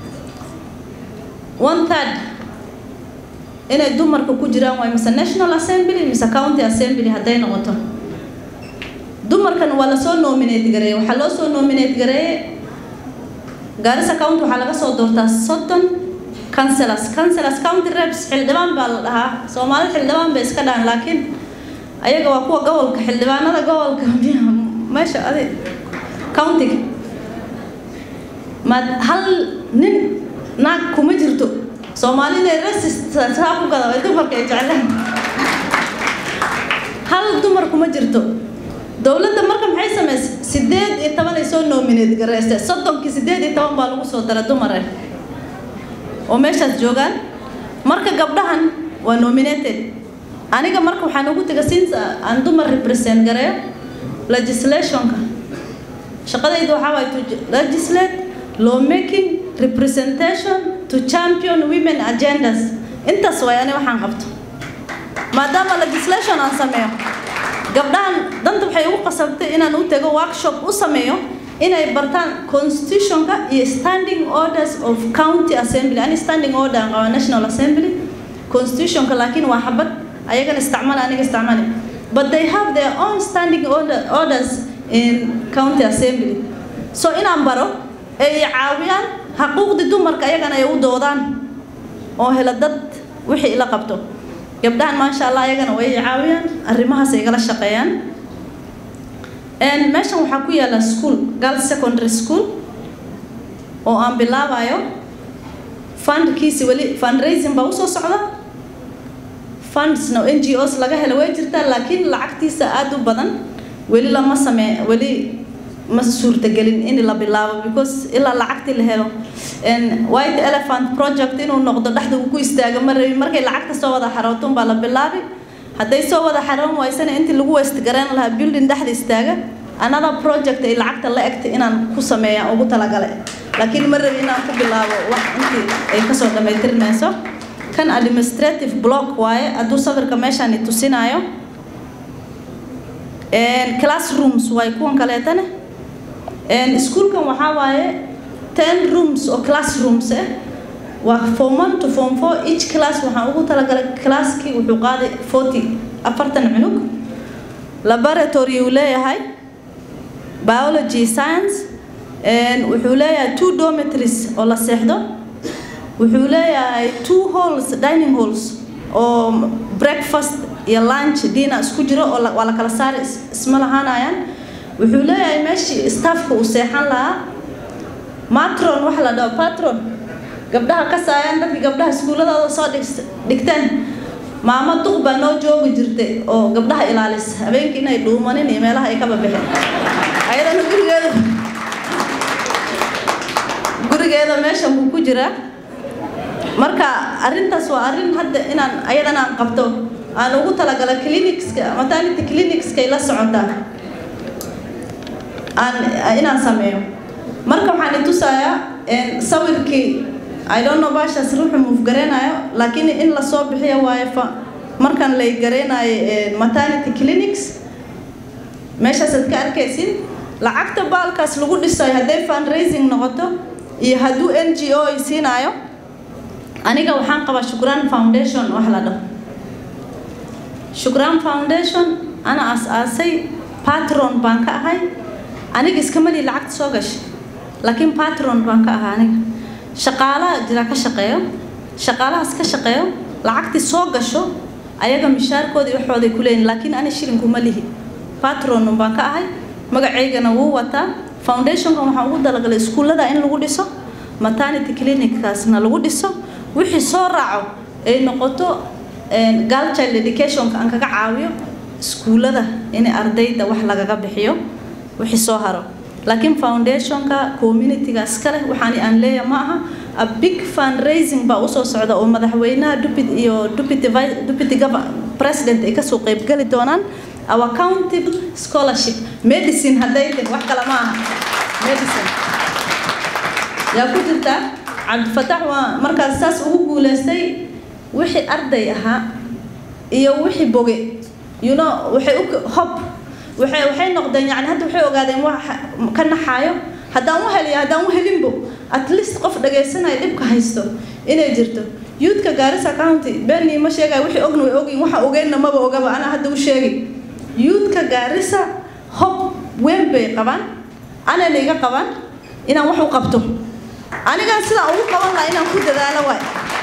Speaker 12: one third inay dumarka ku jiraan waay mise national assembly mise county assembly hadday noqoto dumarkan waa lasoo nominate gareeye waxaa loo soo nominate gareeye gaarisa county waxaa laga soo doortaa soddon councilors councilors county reps xildhibaan baa la dhahaa soomaalida xildhibaan bay iska dhahan laakiin ayaga waa kuwa gobolka xildhibaanada gobolka meesha adi countiga ma hal nin naag kuma jirto soomaali inay rasisaa ku gada ay dumarka ay jeclaan hal dumar kuma jirto dowladda marka maxay samaysay sideed iyo toban ay soo nominate gareystay soddonkii sideed iyo toban baa lagu soo dara dumar ah oo meeshaas joogaan marka gabdhahan waa nominated aniga marka waxaan ugu tegay since aan dumar represent gareeyo legislationka shaqadayda waxaa waay to legislate law making representation to champion women agendas intaas waay ani waxaan qabto maadaama legislation aan sameeyo gabdhahan danta waxay ugu qasabtay inaan u tago workshop u sameeyo inay bartaan constitutionka iyo standing orders of county assembly ani standing order aan qabaa national assembly constitutionka laakiin waa xabad ayagana isticmaala aniga isticmaali but they have their own standing order, orders in county assembly so inaan baro ay caawiyaan xaquuqdii dumarka ayagana ay u doodaan oo hela dad wixii ila qabto gabdhahan maasha allah ayagana way caawiyaan arrimahaas ay igala shaqeeyaan meeshan waxaa ku yaala school girls secondary school oo aan bilaabayo fundkiisi weli fundraising baa usoo socda fundsna n g os laga helo way jirtaa laakiin lacagtiisa aada u badan weli lama samee weli ma suurtagelin in la bilaabo because ilaa lacagtii la helo white elephant project inuu noqdo dhexda uu ku istaago ma rabin markay lacagta soo wada xarooton baa la bilaabi hadday soo wada xaroon waysana intii lagu west gareyn lahaa building dhexda istaaga another project ay lacagta la egtay inaan ku sameeya ugu talagale laakiin ma rabi inaan ku bilaabo wax intii ay kasoo dhammaytirmayso kan administrative block waaye hadduu sawirka meeshaani tusinaayo classrooms waay kuwan kaleetane iskuulkan waxaa waaye ten rooms oo classrooms ah waa form one to form four each class waxaan ugu talagalay classkii wuxuu qaaday forty afartan cunug laboratory uu leeyahay biology science wuxuu leeyahay two dormitories oo la seexdo wuxuu leeyahay two halls dining halls oo breakfast iyo lunch dinner isku jiro oo waa la kala saari isma lahaanayaan wuxuu leeyahay meeshii staffka uu seexan lahaa matron waxa la dhaho patron gabdhaha kasaayaan dadka gabdhaha iskuuladooda soo dhigteen maamo duq baa noo joogi jirtay oo gabdhaha ilaalisa habeenkii inay dhuumanin iyo meelaha ay ka babixeen ayadana gurigeeda gurigeeda meeshan buu ku jiraa marka arrintaas waa arrin hadda inaan ayadana aan qabto aan ugu talagala clinicska maternity clinicska ay la socotaa aan inaan sameeyo marka waxaan itusayaa sawirkii i don't know baashaas ruuxu muuf gareynayo laakiin in lasoo bixiyo waayo fa markan lay gareynayo maternity clinics meeshaasaad ka arkaysin lacagta baalkaas lagu dhisayo hadday fundraising noqoto iyo hadduu n g o ay siinaayo aniga waxaan qabaa shukraan foundation wax la dhaho shukraan foundation ana aas-aasay patron baan ka ahay aniga iskamadii lacagta soo gashay laakiin patron baan ka ahaa aniga shaqaalaha jira ka shaqeeyo shaqaalahaas ka shaqeeyo lacagtii soo gasho ayaga mishaarkoodii waxooday ku leeyihin laakiin ani shilinkuma lihi patron baan ka ahay magacaygana wuu wataa foundationkan waxaan ugu dalagalay iskuullada in lagu dhiso maternity clinickaasna lagu dhiso wixii soo raaco ay noqoto girl child educationka aan kaga caawiyo iskuullada in ardayda wax lagaga bixiyo wixii soo haro laakiin foundationka communityga iskale waxaani aan leeyahay ma aha a big fundraising baa usoo socda oo madaxweynaha deputy iyo deputy deputy president ay kasoo qeybgeli doonaan our county scholarship medicine hadday tahay wax kale ma aha medicine yaa ku jirta cabdifatax waa markaas saas ugu guuleystay wixii arday ahaa iyo wixii boge you know waxay u hob waxay waxay noqdeen yani hadda waxay ogaadeen wax ka naxaayo haddaan u heliyo haddaan u helinbo at least qof dhagaysanaya dhibka haysto inay jirto youthka gaarisa county beenii ma sheegaya wixii ogna way ogin waxa ogeynna maba ogaba anaa hadda u sheegi youthka gaarisa hob weyn bay qabaan anayna iga qabaan inaan wax u qabto anigan sidaa ugu qaban lahaa inaan ku dadaalo waay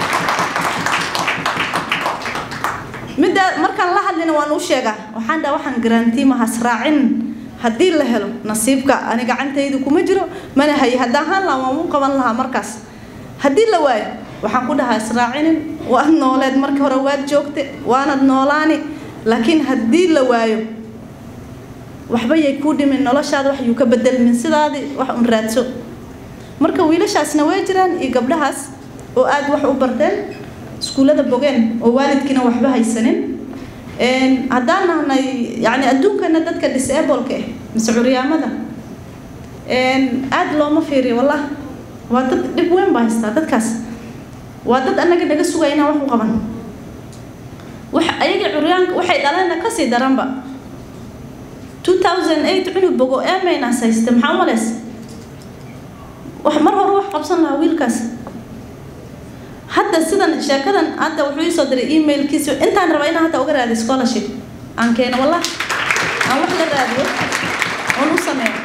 Speaker 12: midda markaan la hadlina waan u sheegaa waxaan dhaha waxaan garantiimahas raacin haddii la helo nasiibka ani gacantaydu kuma jiro mana haye haddaan haan lahaa waan u qaban lahaa markaas haddii la waayo waxaan ku dhahaa israacinin waad nooleed markii hore waad joogte waanad noolaani laakiin haddii la waayo waxba yay kuu dhimin noloshaada wax yuu ka bedelmin sidaadii wax un raadso marka wiilashaasna way jiraan iyo gabdhahaas oo aada wax u barteen iskuullada bogeen oo waalidkiina waxba haysanin haddaan nahnay yani adduunkana dadka disableka ah mise curyaamada aada looma fiiriyo wallah waa dad dhib weyn baa haystaa dadkaas waa dad annaga naga sugaya inaan wax u qaban wax ayagii curyaanka waxay dhaleenna kasii daranba 2008 cunug bogo emaynas hayste maxaa u malays wax mar hore wax qabsan lahaa wiilkaas hadda sidan sheekadan hadda wuxuu ii soo diray emailkiisa intaan rabaa inaan hadda uga raadiyo scholarship aan keeno wallah aan wax la raadiyo oon u sameeyo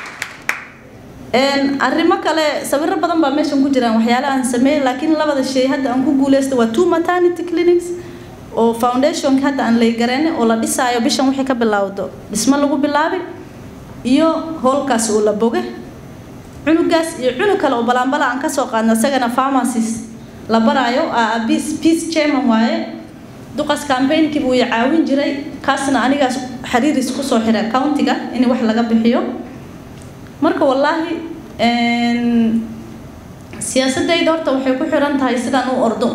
Speaker 12: arrimo kale sawiro badan baa meeshan ku jiraan waxyaale aan sameeyey laakiin labada shay hadda aan ku guuleysta waa two maternity clinics oo foundationka hadda aan laygareene oo la dhisaayo bishan wixii ka bilowdo dhismo lagu bilaabay iyo howlkaas oo la boge cunugaas iyo cunug kale oo balaanbala aan kasoo qaadna isagana pharmacies la baraayo peace chairman waaye duqas campaignki buu i caawin jiray kaasna anigaas xiriiris kusoo xira countiga in wax laga bixiyo marka wallaahi siyaasadayda horta waxay ku xiran tahay sidaan u ordo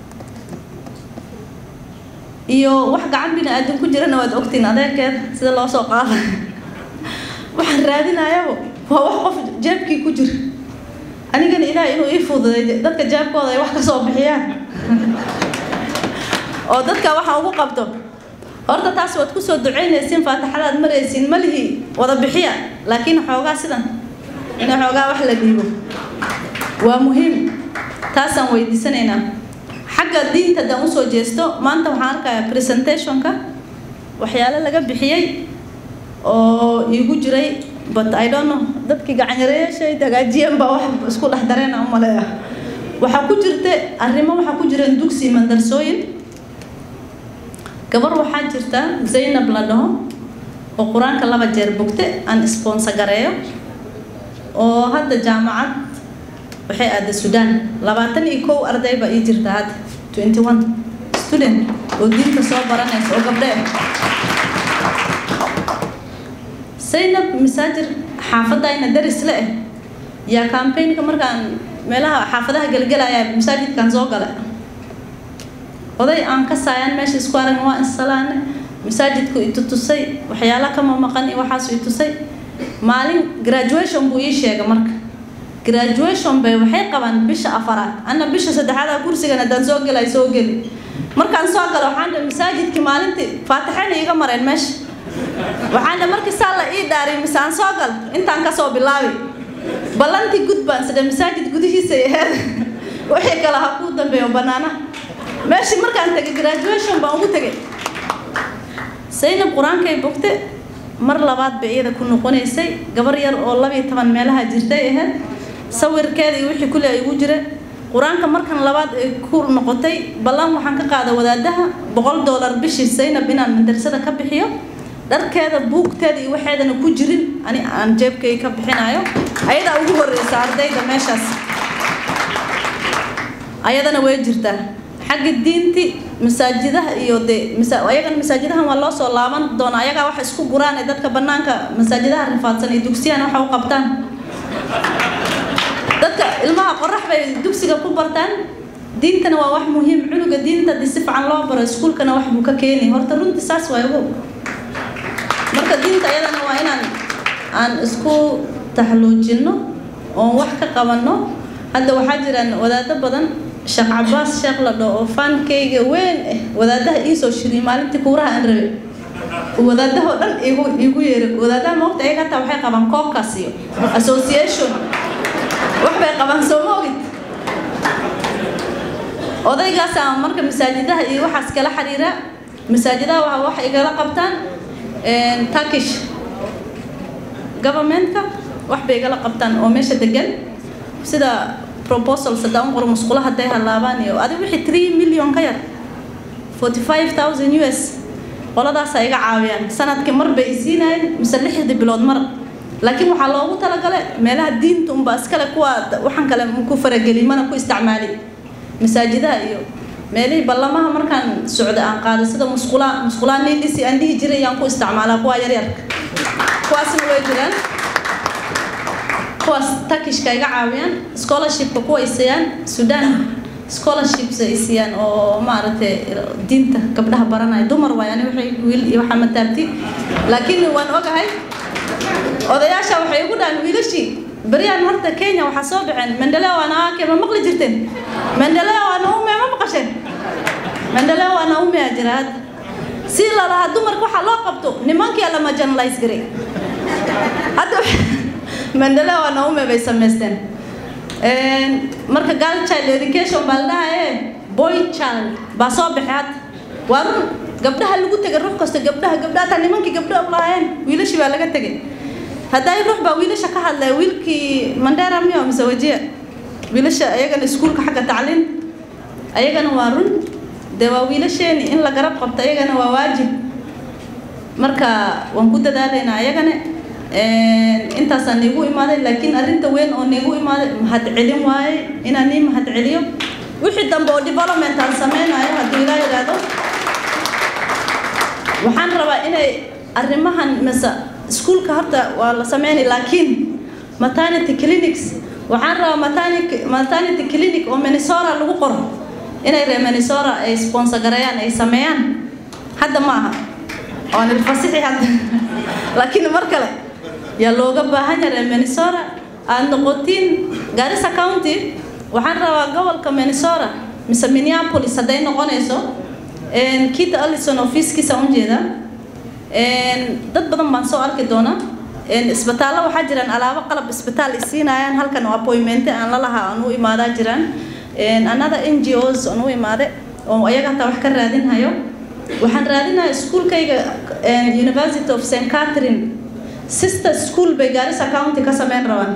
Speaker 12: iyo wax gacan bini aadan ku jirana waad ogtiin adeerkeed sida loo soo qaada waxaan raadinayabo waa wax qof jeebkii ku jira anigana ilaah inuu ii fududay dadka jeebkooda ay wax ka soo bixiyaan oo dadka waxa ugu qabto horta taas waad kusoo ducaynaysiin faataxadaad maraysiin malihii wada bixiya laakiin xoogaa sidan in xoogaa wax la dhiibo waa muhiim taasaan weydiisanaynaa xagga diinta haddaan usoo jeesto maanta waxaan arkayaa presentationka waxyaale laga bixiyey oo iigu jiray but i don't know dadkii gacanyareyaashay hagaajiyeen baa wax isku dhex dareena u maleeya waxaa ku jirta arrimo waxaa ku jireen dugsi mandarsooyin gabar waxaa jirta zaynab la dhaho oo qur-aanka laba jeer bogte aan sponsor gareeyo oo hadda jaamacad waxay aaday suudaan labaatan iyo kow arday baa ii jirta hadda twenty one student oo diinta soo baranaysa oo gabdhe zaynab masaajir xaafadayna daris le ah yaa campaignka markaan meelaha xaafadaha gelgelaya masaajidkan soo gala oday aan ka saayaan meesha isku aragn waa insalaane masaajidku itutusay waxyaala kama maqan iyo waxaasu itusay maalin graduation buu ii sheegay marka graduation bay waxay qabaan bisha afaraad anna bisha saddexaada kursigan haddaan soo gelay soo geli markaan soo galo waxaan dhe masaajidkii maalintii faatixayna iiga mareen meesha waxaan dhe markii saa la ii dhaariy mise aan soo gal intaan kasoo bilaabi ballantii gudbaan sidhe masaajid gudihiisay aheed wixii kale ha kuu dambeeyo banaanaha meeshii markaan tegay graduation baan ugu tegay zaynab qur-aankay bogte mar labaad bay iyada ku noqonaysay gabar yar oo labiyo toban meelaha jirtay ahayd sawirkeeda iyo wixii kule ay ugu jira qur-aanka markan labaad ay ku noqotay ballan waxaan ka qaada wadaadaha boqol dollar bishii zaynab inaan madrasada ka bixiyo dharkeeda buugteeda iyo waxeedana ku jirin ani aan jeebkay ka bixinayo ayadaa ugu horeysa ardayda meeshaas ayadana way jirtaa xagga diinti masaajidaha iyo de ayagana masaajidahan waa loo soo laaban doona ayagaa wax isku guraan ee dadka banaanka masaajidaha rifaadsan iyo dugsiyana waxa u qabtaan dadka ilmaha qorax bay dugsiga ku bartaan diintana waa wax muhiim cunuga diinta hadii si fiican loo baro iskuulkana wax buu ka keeni horta runtii saas waa igu marka diinta ayadana waa inaan aan isku taxluujinno oon wax ka qabanno hadda waxaa jiraan wadaado badan sheekh cabaas sheekh la dhaho oo faankayga weyn ah wadaadaha iisoo shiriyay maalintii kuuraha aan rabay wadaadahoo dhan igu igu yeeray wadaadaha moogta ayaga hataa waxay qabaan koobkaas iyo association wax bay qabaan soo ma ogid odaygaasaa marka masaajidaha iyo waxaas kala xiriira masaajidaha waa wax igala qabtaan turkish governmentka wax bay igala qabtaan oo meesha degan sida proposals haddaan qoro musqulo hadday halaabaan iyo adiga wixii three million ka yar forty five thousand u s qoladaasaa iga caawiyaan sanadkii mar bay isiinayeen mise lixdii bilood mar laakiin waxaa loogu talagale meelaha diinta unba iskale kuwa waxaan kale ku farageli mana ku isticmaali masaajidaha iyo meelihii ballamaha markaan socda aan qaada sida musqulaa musqulaa niidhisi aan dhihi jiray yaan ku isticmaalaa kuwa yaryarka kuwaasna way jiraan kuwaas turkishka iga caawiyaan scholarshipka kuwa ay siiyaan sudan scholarships ay siiyaan oo maaragtay diinta gabdhaha baranaya dumar waay ani waxay wiil iyo waxaa mataabti laakiin waan ogahay odayaasha waxay ugu dhahan wiilashii beryaan horta kenya waxaa soo baxeen mendeleo anaake ma maqli jirteen mendeleo anaume ma maqasheen mendeleo anaume aa jira hadda si lalahaa dumarka waxaa loo qabto nimankii lama generalize garay hadda mendeleo anaume bay samaysteen marka girl child education baa la dhahaye boy child baa soo baxay hadda waa run gabdhaha lagu tegay ruux kasta gabdhaha gabdhaha taa nimankii gabdho u lahaayeen wiilashii baa laga tegay hadday ruux baa wiilasha ka hadlaya wiilkii mandera miyo mise wajiya wiilasha ayagana iskuulka xagga tacliin ayagana waa run dee waa wiilasheeni in la garab qabto ayagana waa waajib marka waan ku dadaalaynaa ayagana intaasaan niigu imaaday laakiin arrinta weyn oo niigu imaaday mahad celin waaye inaan nii mahad celiyo wixii dambe oo development aan sameynayo haddii ilaa yidhaahdo waxaan rabaa inay arrimahan mise iskuulka horta waa la sameynay laakiin maternity clinics waxaan rabaa maternity maternity clinic oo Minnesota lagu qoro inay reer Minnesota ay sponsor gareeyaan ay sameeyaan hadda ma aha waan ilfasixi hadda laakiin mar kale yaa looga baahan yahay reer Minnesota aad noqotiin Garissa County waxaan rabaa gobolka Minnesota mise Minneapolis hadday noqonayso Keith Allison ofiiskiisa u jeeda dad badan baan soo arki doonaa isbitaallo waxaa jiraan alaabo qalab isbitaal isiinayaan halkan oo appointment aan la lahaa aan u imaadaa jiraan another NGOs aan u imaade oo ayaga hataa wax ka raadinhayo waxaan raadinayaa iskuulkayga University of St Catherine sister school bay Garissa County ka sameyn rabaan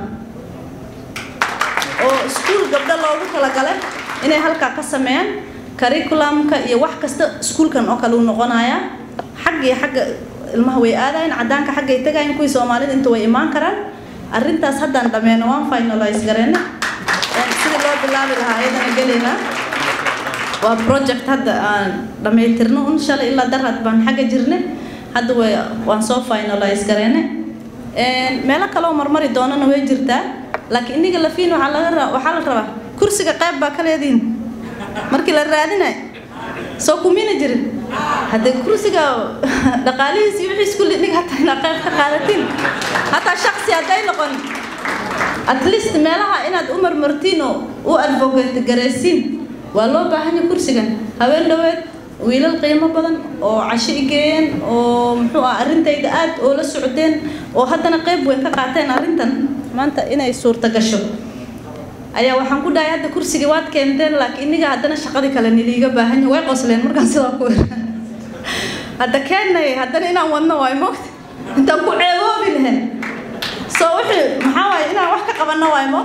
Speaker 12: oo iskuul gabdho loogu talagalay inay halkaa ka sameeyaan curriculumka iyo wax kasta iskuulkan oo kale uu noqonayaa xag iyo xagga ilmaha way aadayaan cadaanka xaggay tagayaan kuwii soomaalida inta way imaan karaan arrintaas haddaan dhammeeno waan finalize gareyna sidii loo bilaabi lahaa ayadana gelaynaa waa project hadda aan dhammaytirno un shalay ilaa darad baan xagga jirne hadda way waan soo finalize gareyne meelo kale oo marmari doonana way jirtaa laakiin iniga lafiin waxaa laga rabaa waxaa la rabaa kursiga qayb baa ka leediin markii la raadinayo soo kumina jirin haddee kursiga dhaqaalihiis iyo wixiis kulli nig hataa inaa qayb ka qaadatiin hataa shaksi hadday noqon at least meelaha inaad u marmartiin oo u advocate garaysiin waa loo baahan yahay kursigan habeen dhoweed wiilal qiimo badan oo casho igeeyeen oo muxuu ah arrintayda aad oo la socdeen oo haddana qayb weyn ka qaateen arrintan maanta inay suurta gasho ayaa waxaan ku dhahay hadda kursigii waad keenteen laakiin iniga haddana shaqadii kale niliiga baahan yahay way qosleen markaan sidaa ku hadda keennay haddana inaan wadno waay moogta intaan ku ceeboobi lahayn soo wixii maxaa waaye inaan wax ka qabanno waay moog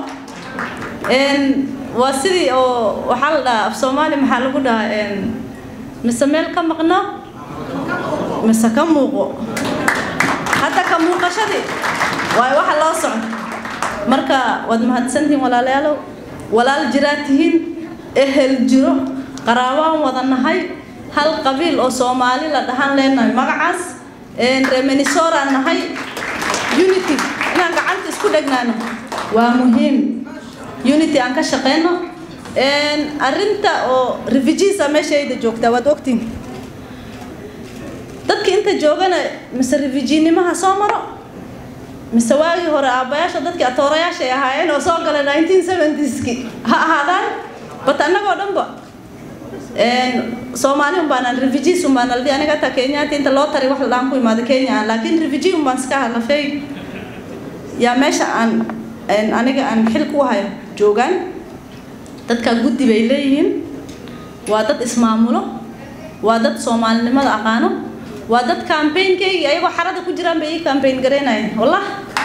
Speaker 12: waa sidii oo waxaa la dhahaa af soomaali maxaa lagu dhahaa mise meel ka maqno mise ka muuqo hadda ka muuqashadii waay waxa loo socdo marka waad mahadsantihiin walaalayaalow walaal jiraa tihiin ehel jiro qaraabaan wada nahay hal qabiil oo soomaali la dhahan leenahay magacaas reer minnesota nahay unity inaan gacanta isku dhegnaano waa muhiim unity aan ka shaqeyno arrinta oo refugeesa meeshayda joogtaa waad ogtiin dadka inta joogana mise refugeenimaha soo maro mise waagii hore aabbayaasha dadkii atoorayaashay ahaayeen oo soo galay 1970skii ha ahaadaan bat annagoo dhanba soomaali un baanaan refugees un baan aldi aniga hataa kenyaati inta loo taray wax la dhaan ku imaada kenya aan laakiin refugee un baan iska halafay yaa meesha aan aniga aan xil ku hayo joogaan dadka guddi bay leeyihiin waa dad ismaamulo waa dad soomaalinimada aqaano waa dad campaignkaygi ayagoo xarada ku jiraan bay ii campaign garaynayeen wallah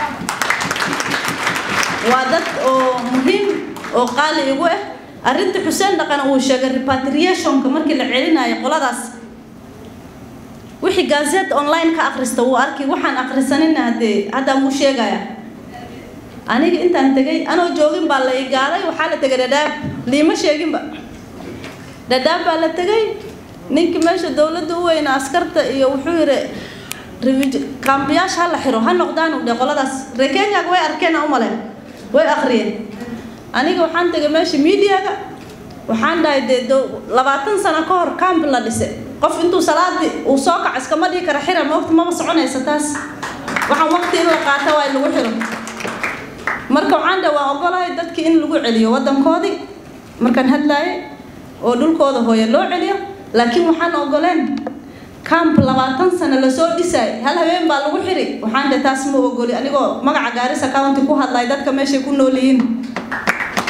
Speaker 12: waa dad oo muhiim oo qaali igu ah arrinta xuseen dhaqan uu sheegay repatriationka markii la celinayo qoladaas wixii gazette online ka akhrista wuu arkay waxaan akhrisanina haddee haddaan wuu sheegaya aniga intaan tegay anoo joogin baa la igaaday waxaa la tegay dhadhaab liima sheeginba dhadhaab baa la tegay ninkii meesha dowladda u weyna askarta iyo wuxuu yidhi kaambiyaasha ha la xiro ha noqdaan u dhe qoladaas reer kenyaga way arkeen aan u maleen way akhriyeen aniga waxaan tegay meesha miidiyaga waxaan dhahay dee labaatan sano ka hor camp la dhise qof intuu salaadii uu soo kaco iskama dhigi kara xira moogta maba soconaysa taas waxaan waqti in la qaata waa in lagu xiro marka waxaan dhahay waan ogolahay dadkii in lagu celiyo waddankoodii markaan hadlaayay oo dhulkooda hooye loo celiyo laakiin waxaan ogoleen camp labaatan sano lasoo dhisaay hal habeen baa lagu xiri waxaan dhahay taas ma ogoli anigoo magaca gaarisa county ku hadlay dadka meeshay ku nool yihiin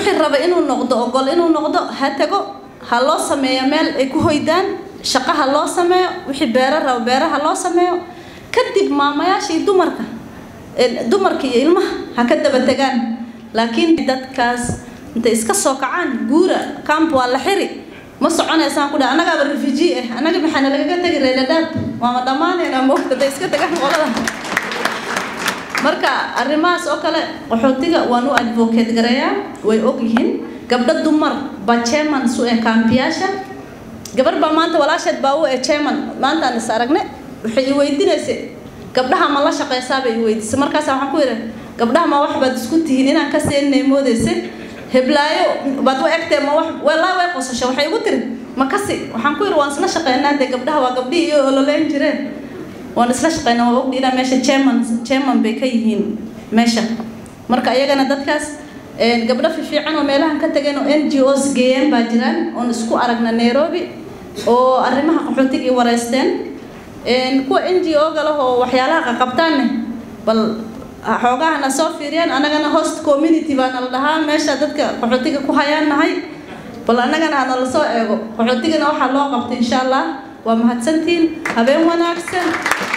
Speaker 12: wixii raba inuu noqdo ogol inuu noqdo ha tago ha loo sameeyo meel ay ku hoydaan shaqo ha loo sameeyo wixii beero raba beeraha loo sameeyo kadib maamayaasha iyo dumarka dumarka iyo ilmaha ha ka daba tegaan laakiin dadkaas intay iska soo kacaan guura camp waa la xiri ma soconaysaan ku dhaha annagaaba refugee ah annaga maxaana lagaga tegi reeladhaab waama dhammaanaynaa moogta day iska tagaan qolada marka arrimahaas oo kale qaxootiga waan u advocate gareeyaa way og yihiin gabdho dumar baa chairman su ee kaambiyaasha gabar baa maanta walaasheed baa u ee chairman maanta aan is aragne waxay i weydiinaysay gabdhaha ma la shaqaysaa bay i weydiisay markaas waxaan ku yidhi gabdhaha ma wax baad isku tihiin inaan ka seeninay moodaysa heblaayo baad u egtee ma wax walaa way qosasho waxay igu tiri ma kasi waxaan ku yidhi waan isla shaqaynaa dee gabdhaha waa gabdhihii iyo ololeyn jireen waan isla shaqaynaa waa ogdhi ilaa meesha chairman chairman bay ka yihiin meesha marka iyagana dadkaas gabdho fiican oo meelahan ka tageen oo n g os geeyeen baa jiraan oon isku aragna nairobi oo arrimaha qaxootiga i wareysteen kuwa n g o ga lah oo waxyaalaha qaqabtaanne bal xoogahana soo fiiriyaan annagana host community baana la dhahaa meesha dadka qaxootiga ku hayaan nahay bal annagana hana la soo eego qaxootigana waxaa loo qabtay insha allah waa mahadsantihiin habeen wanaagsan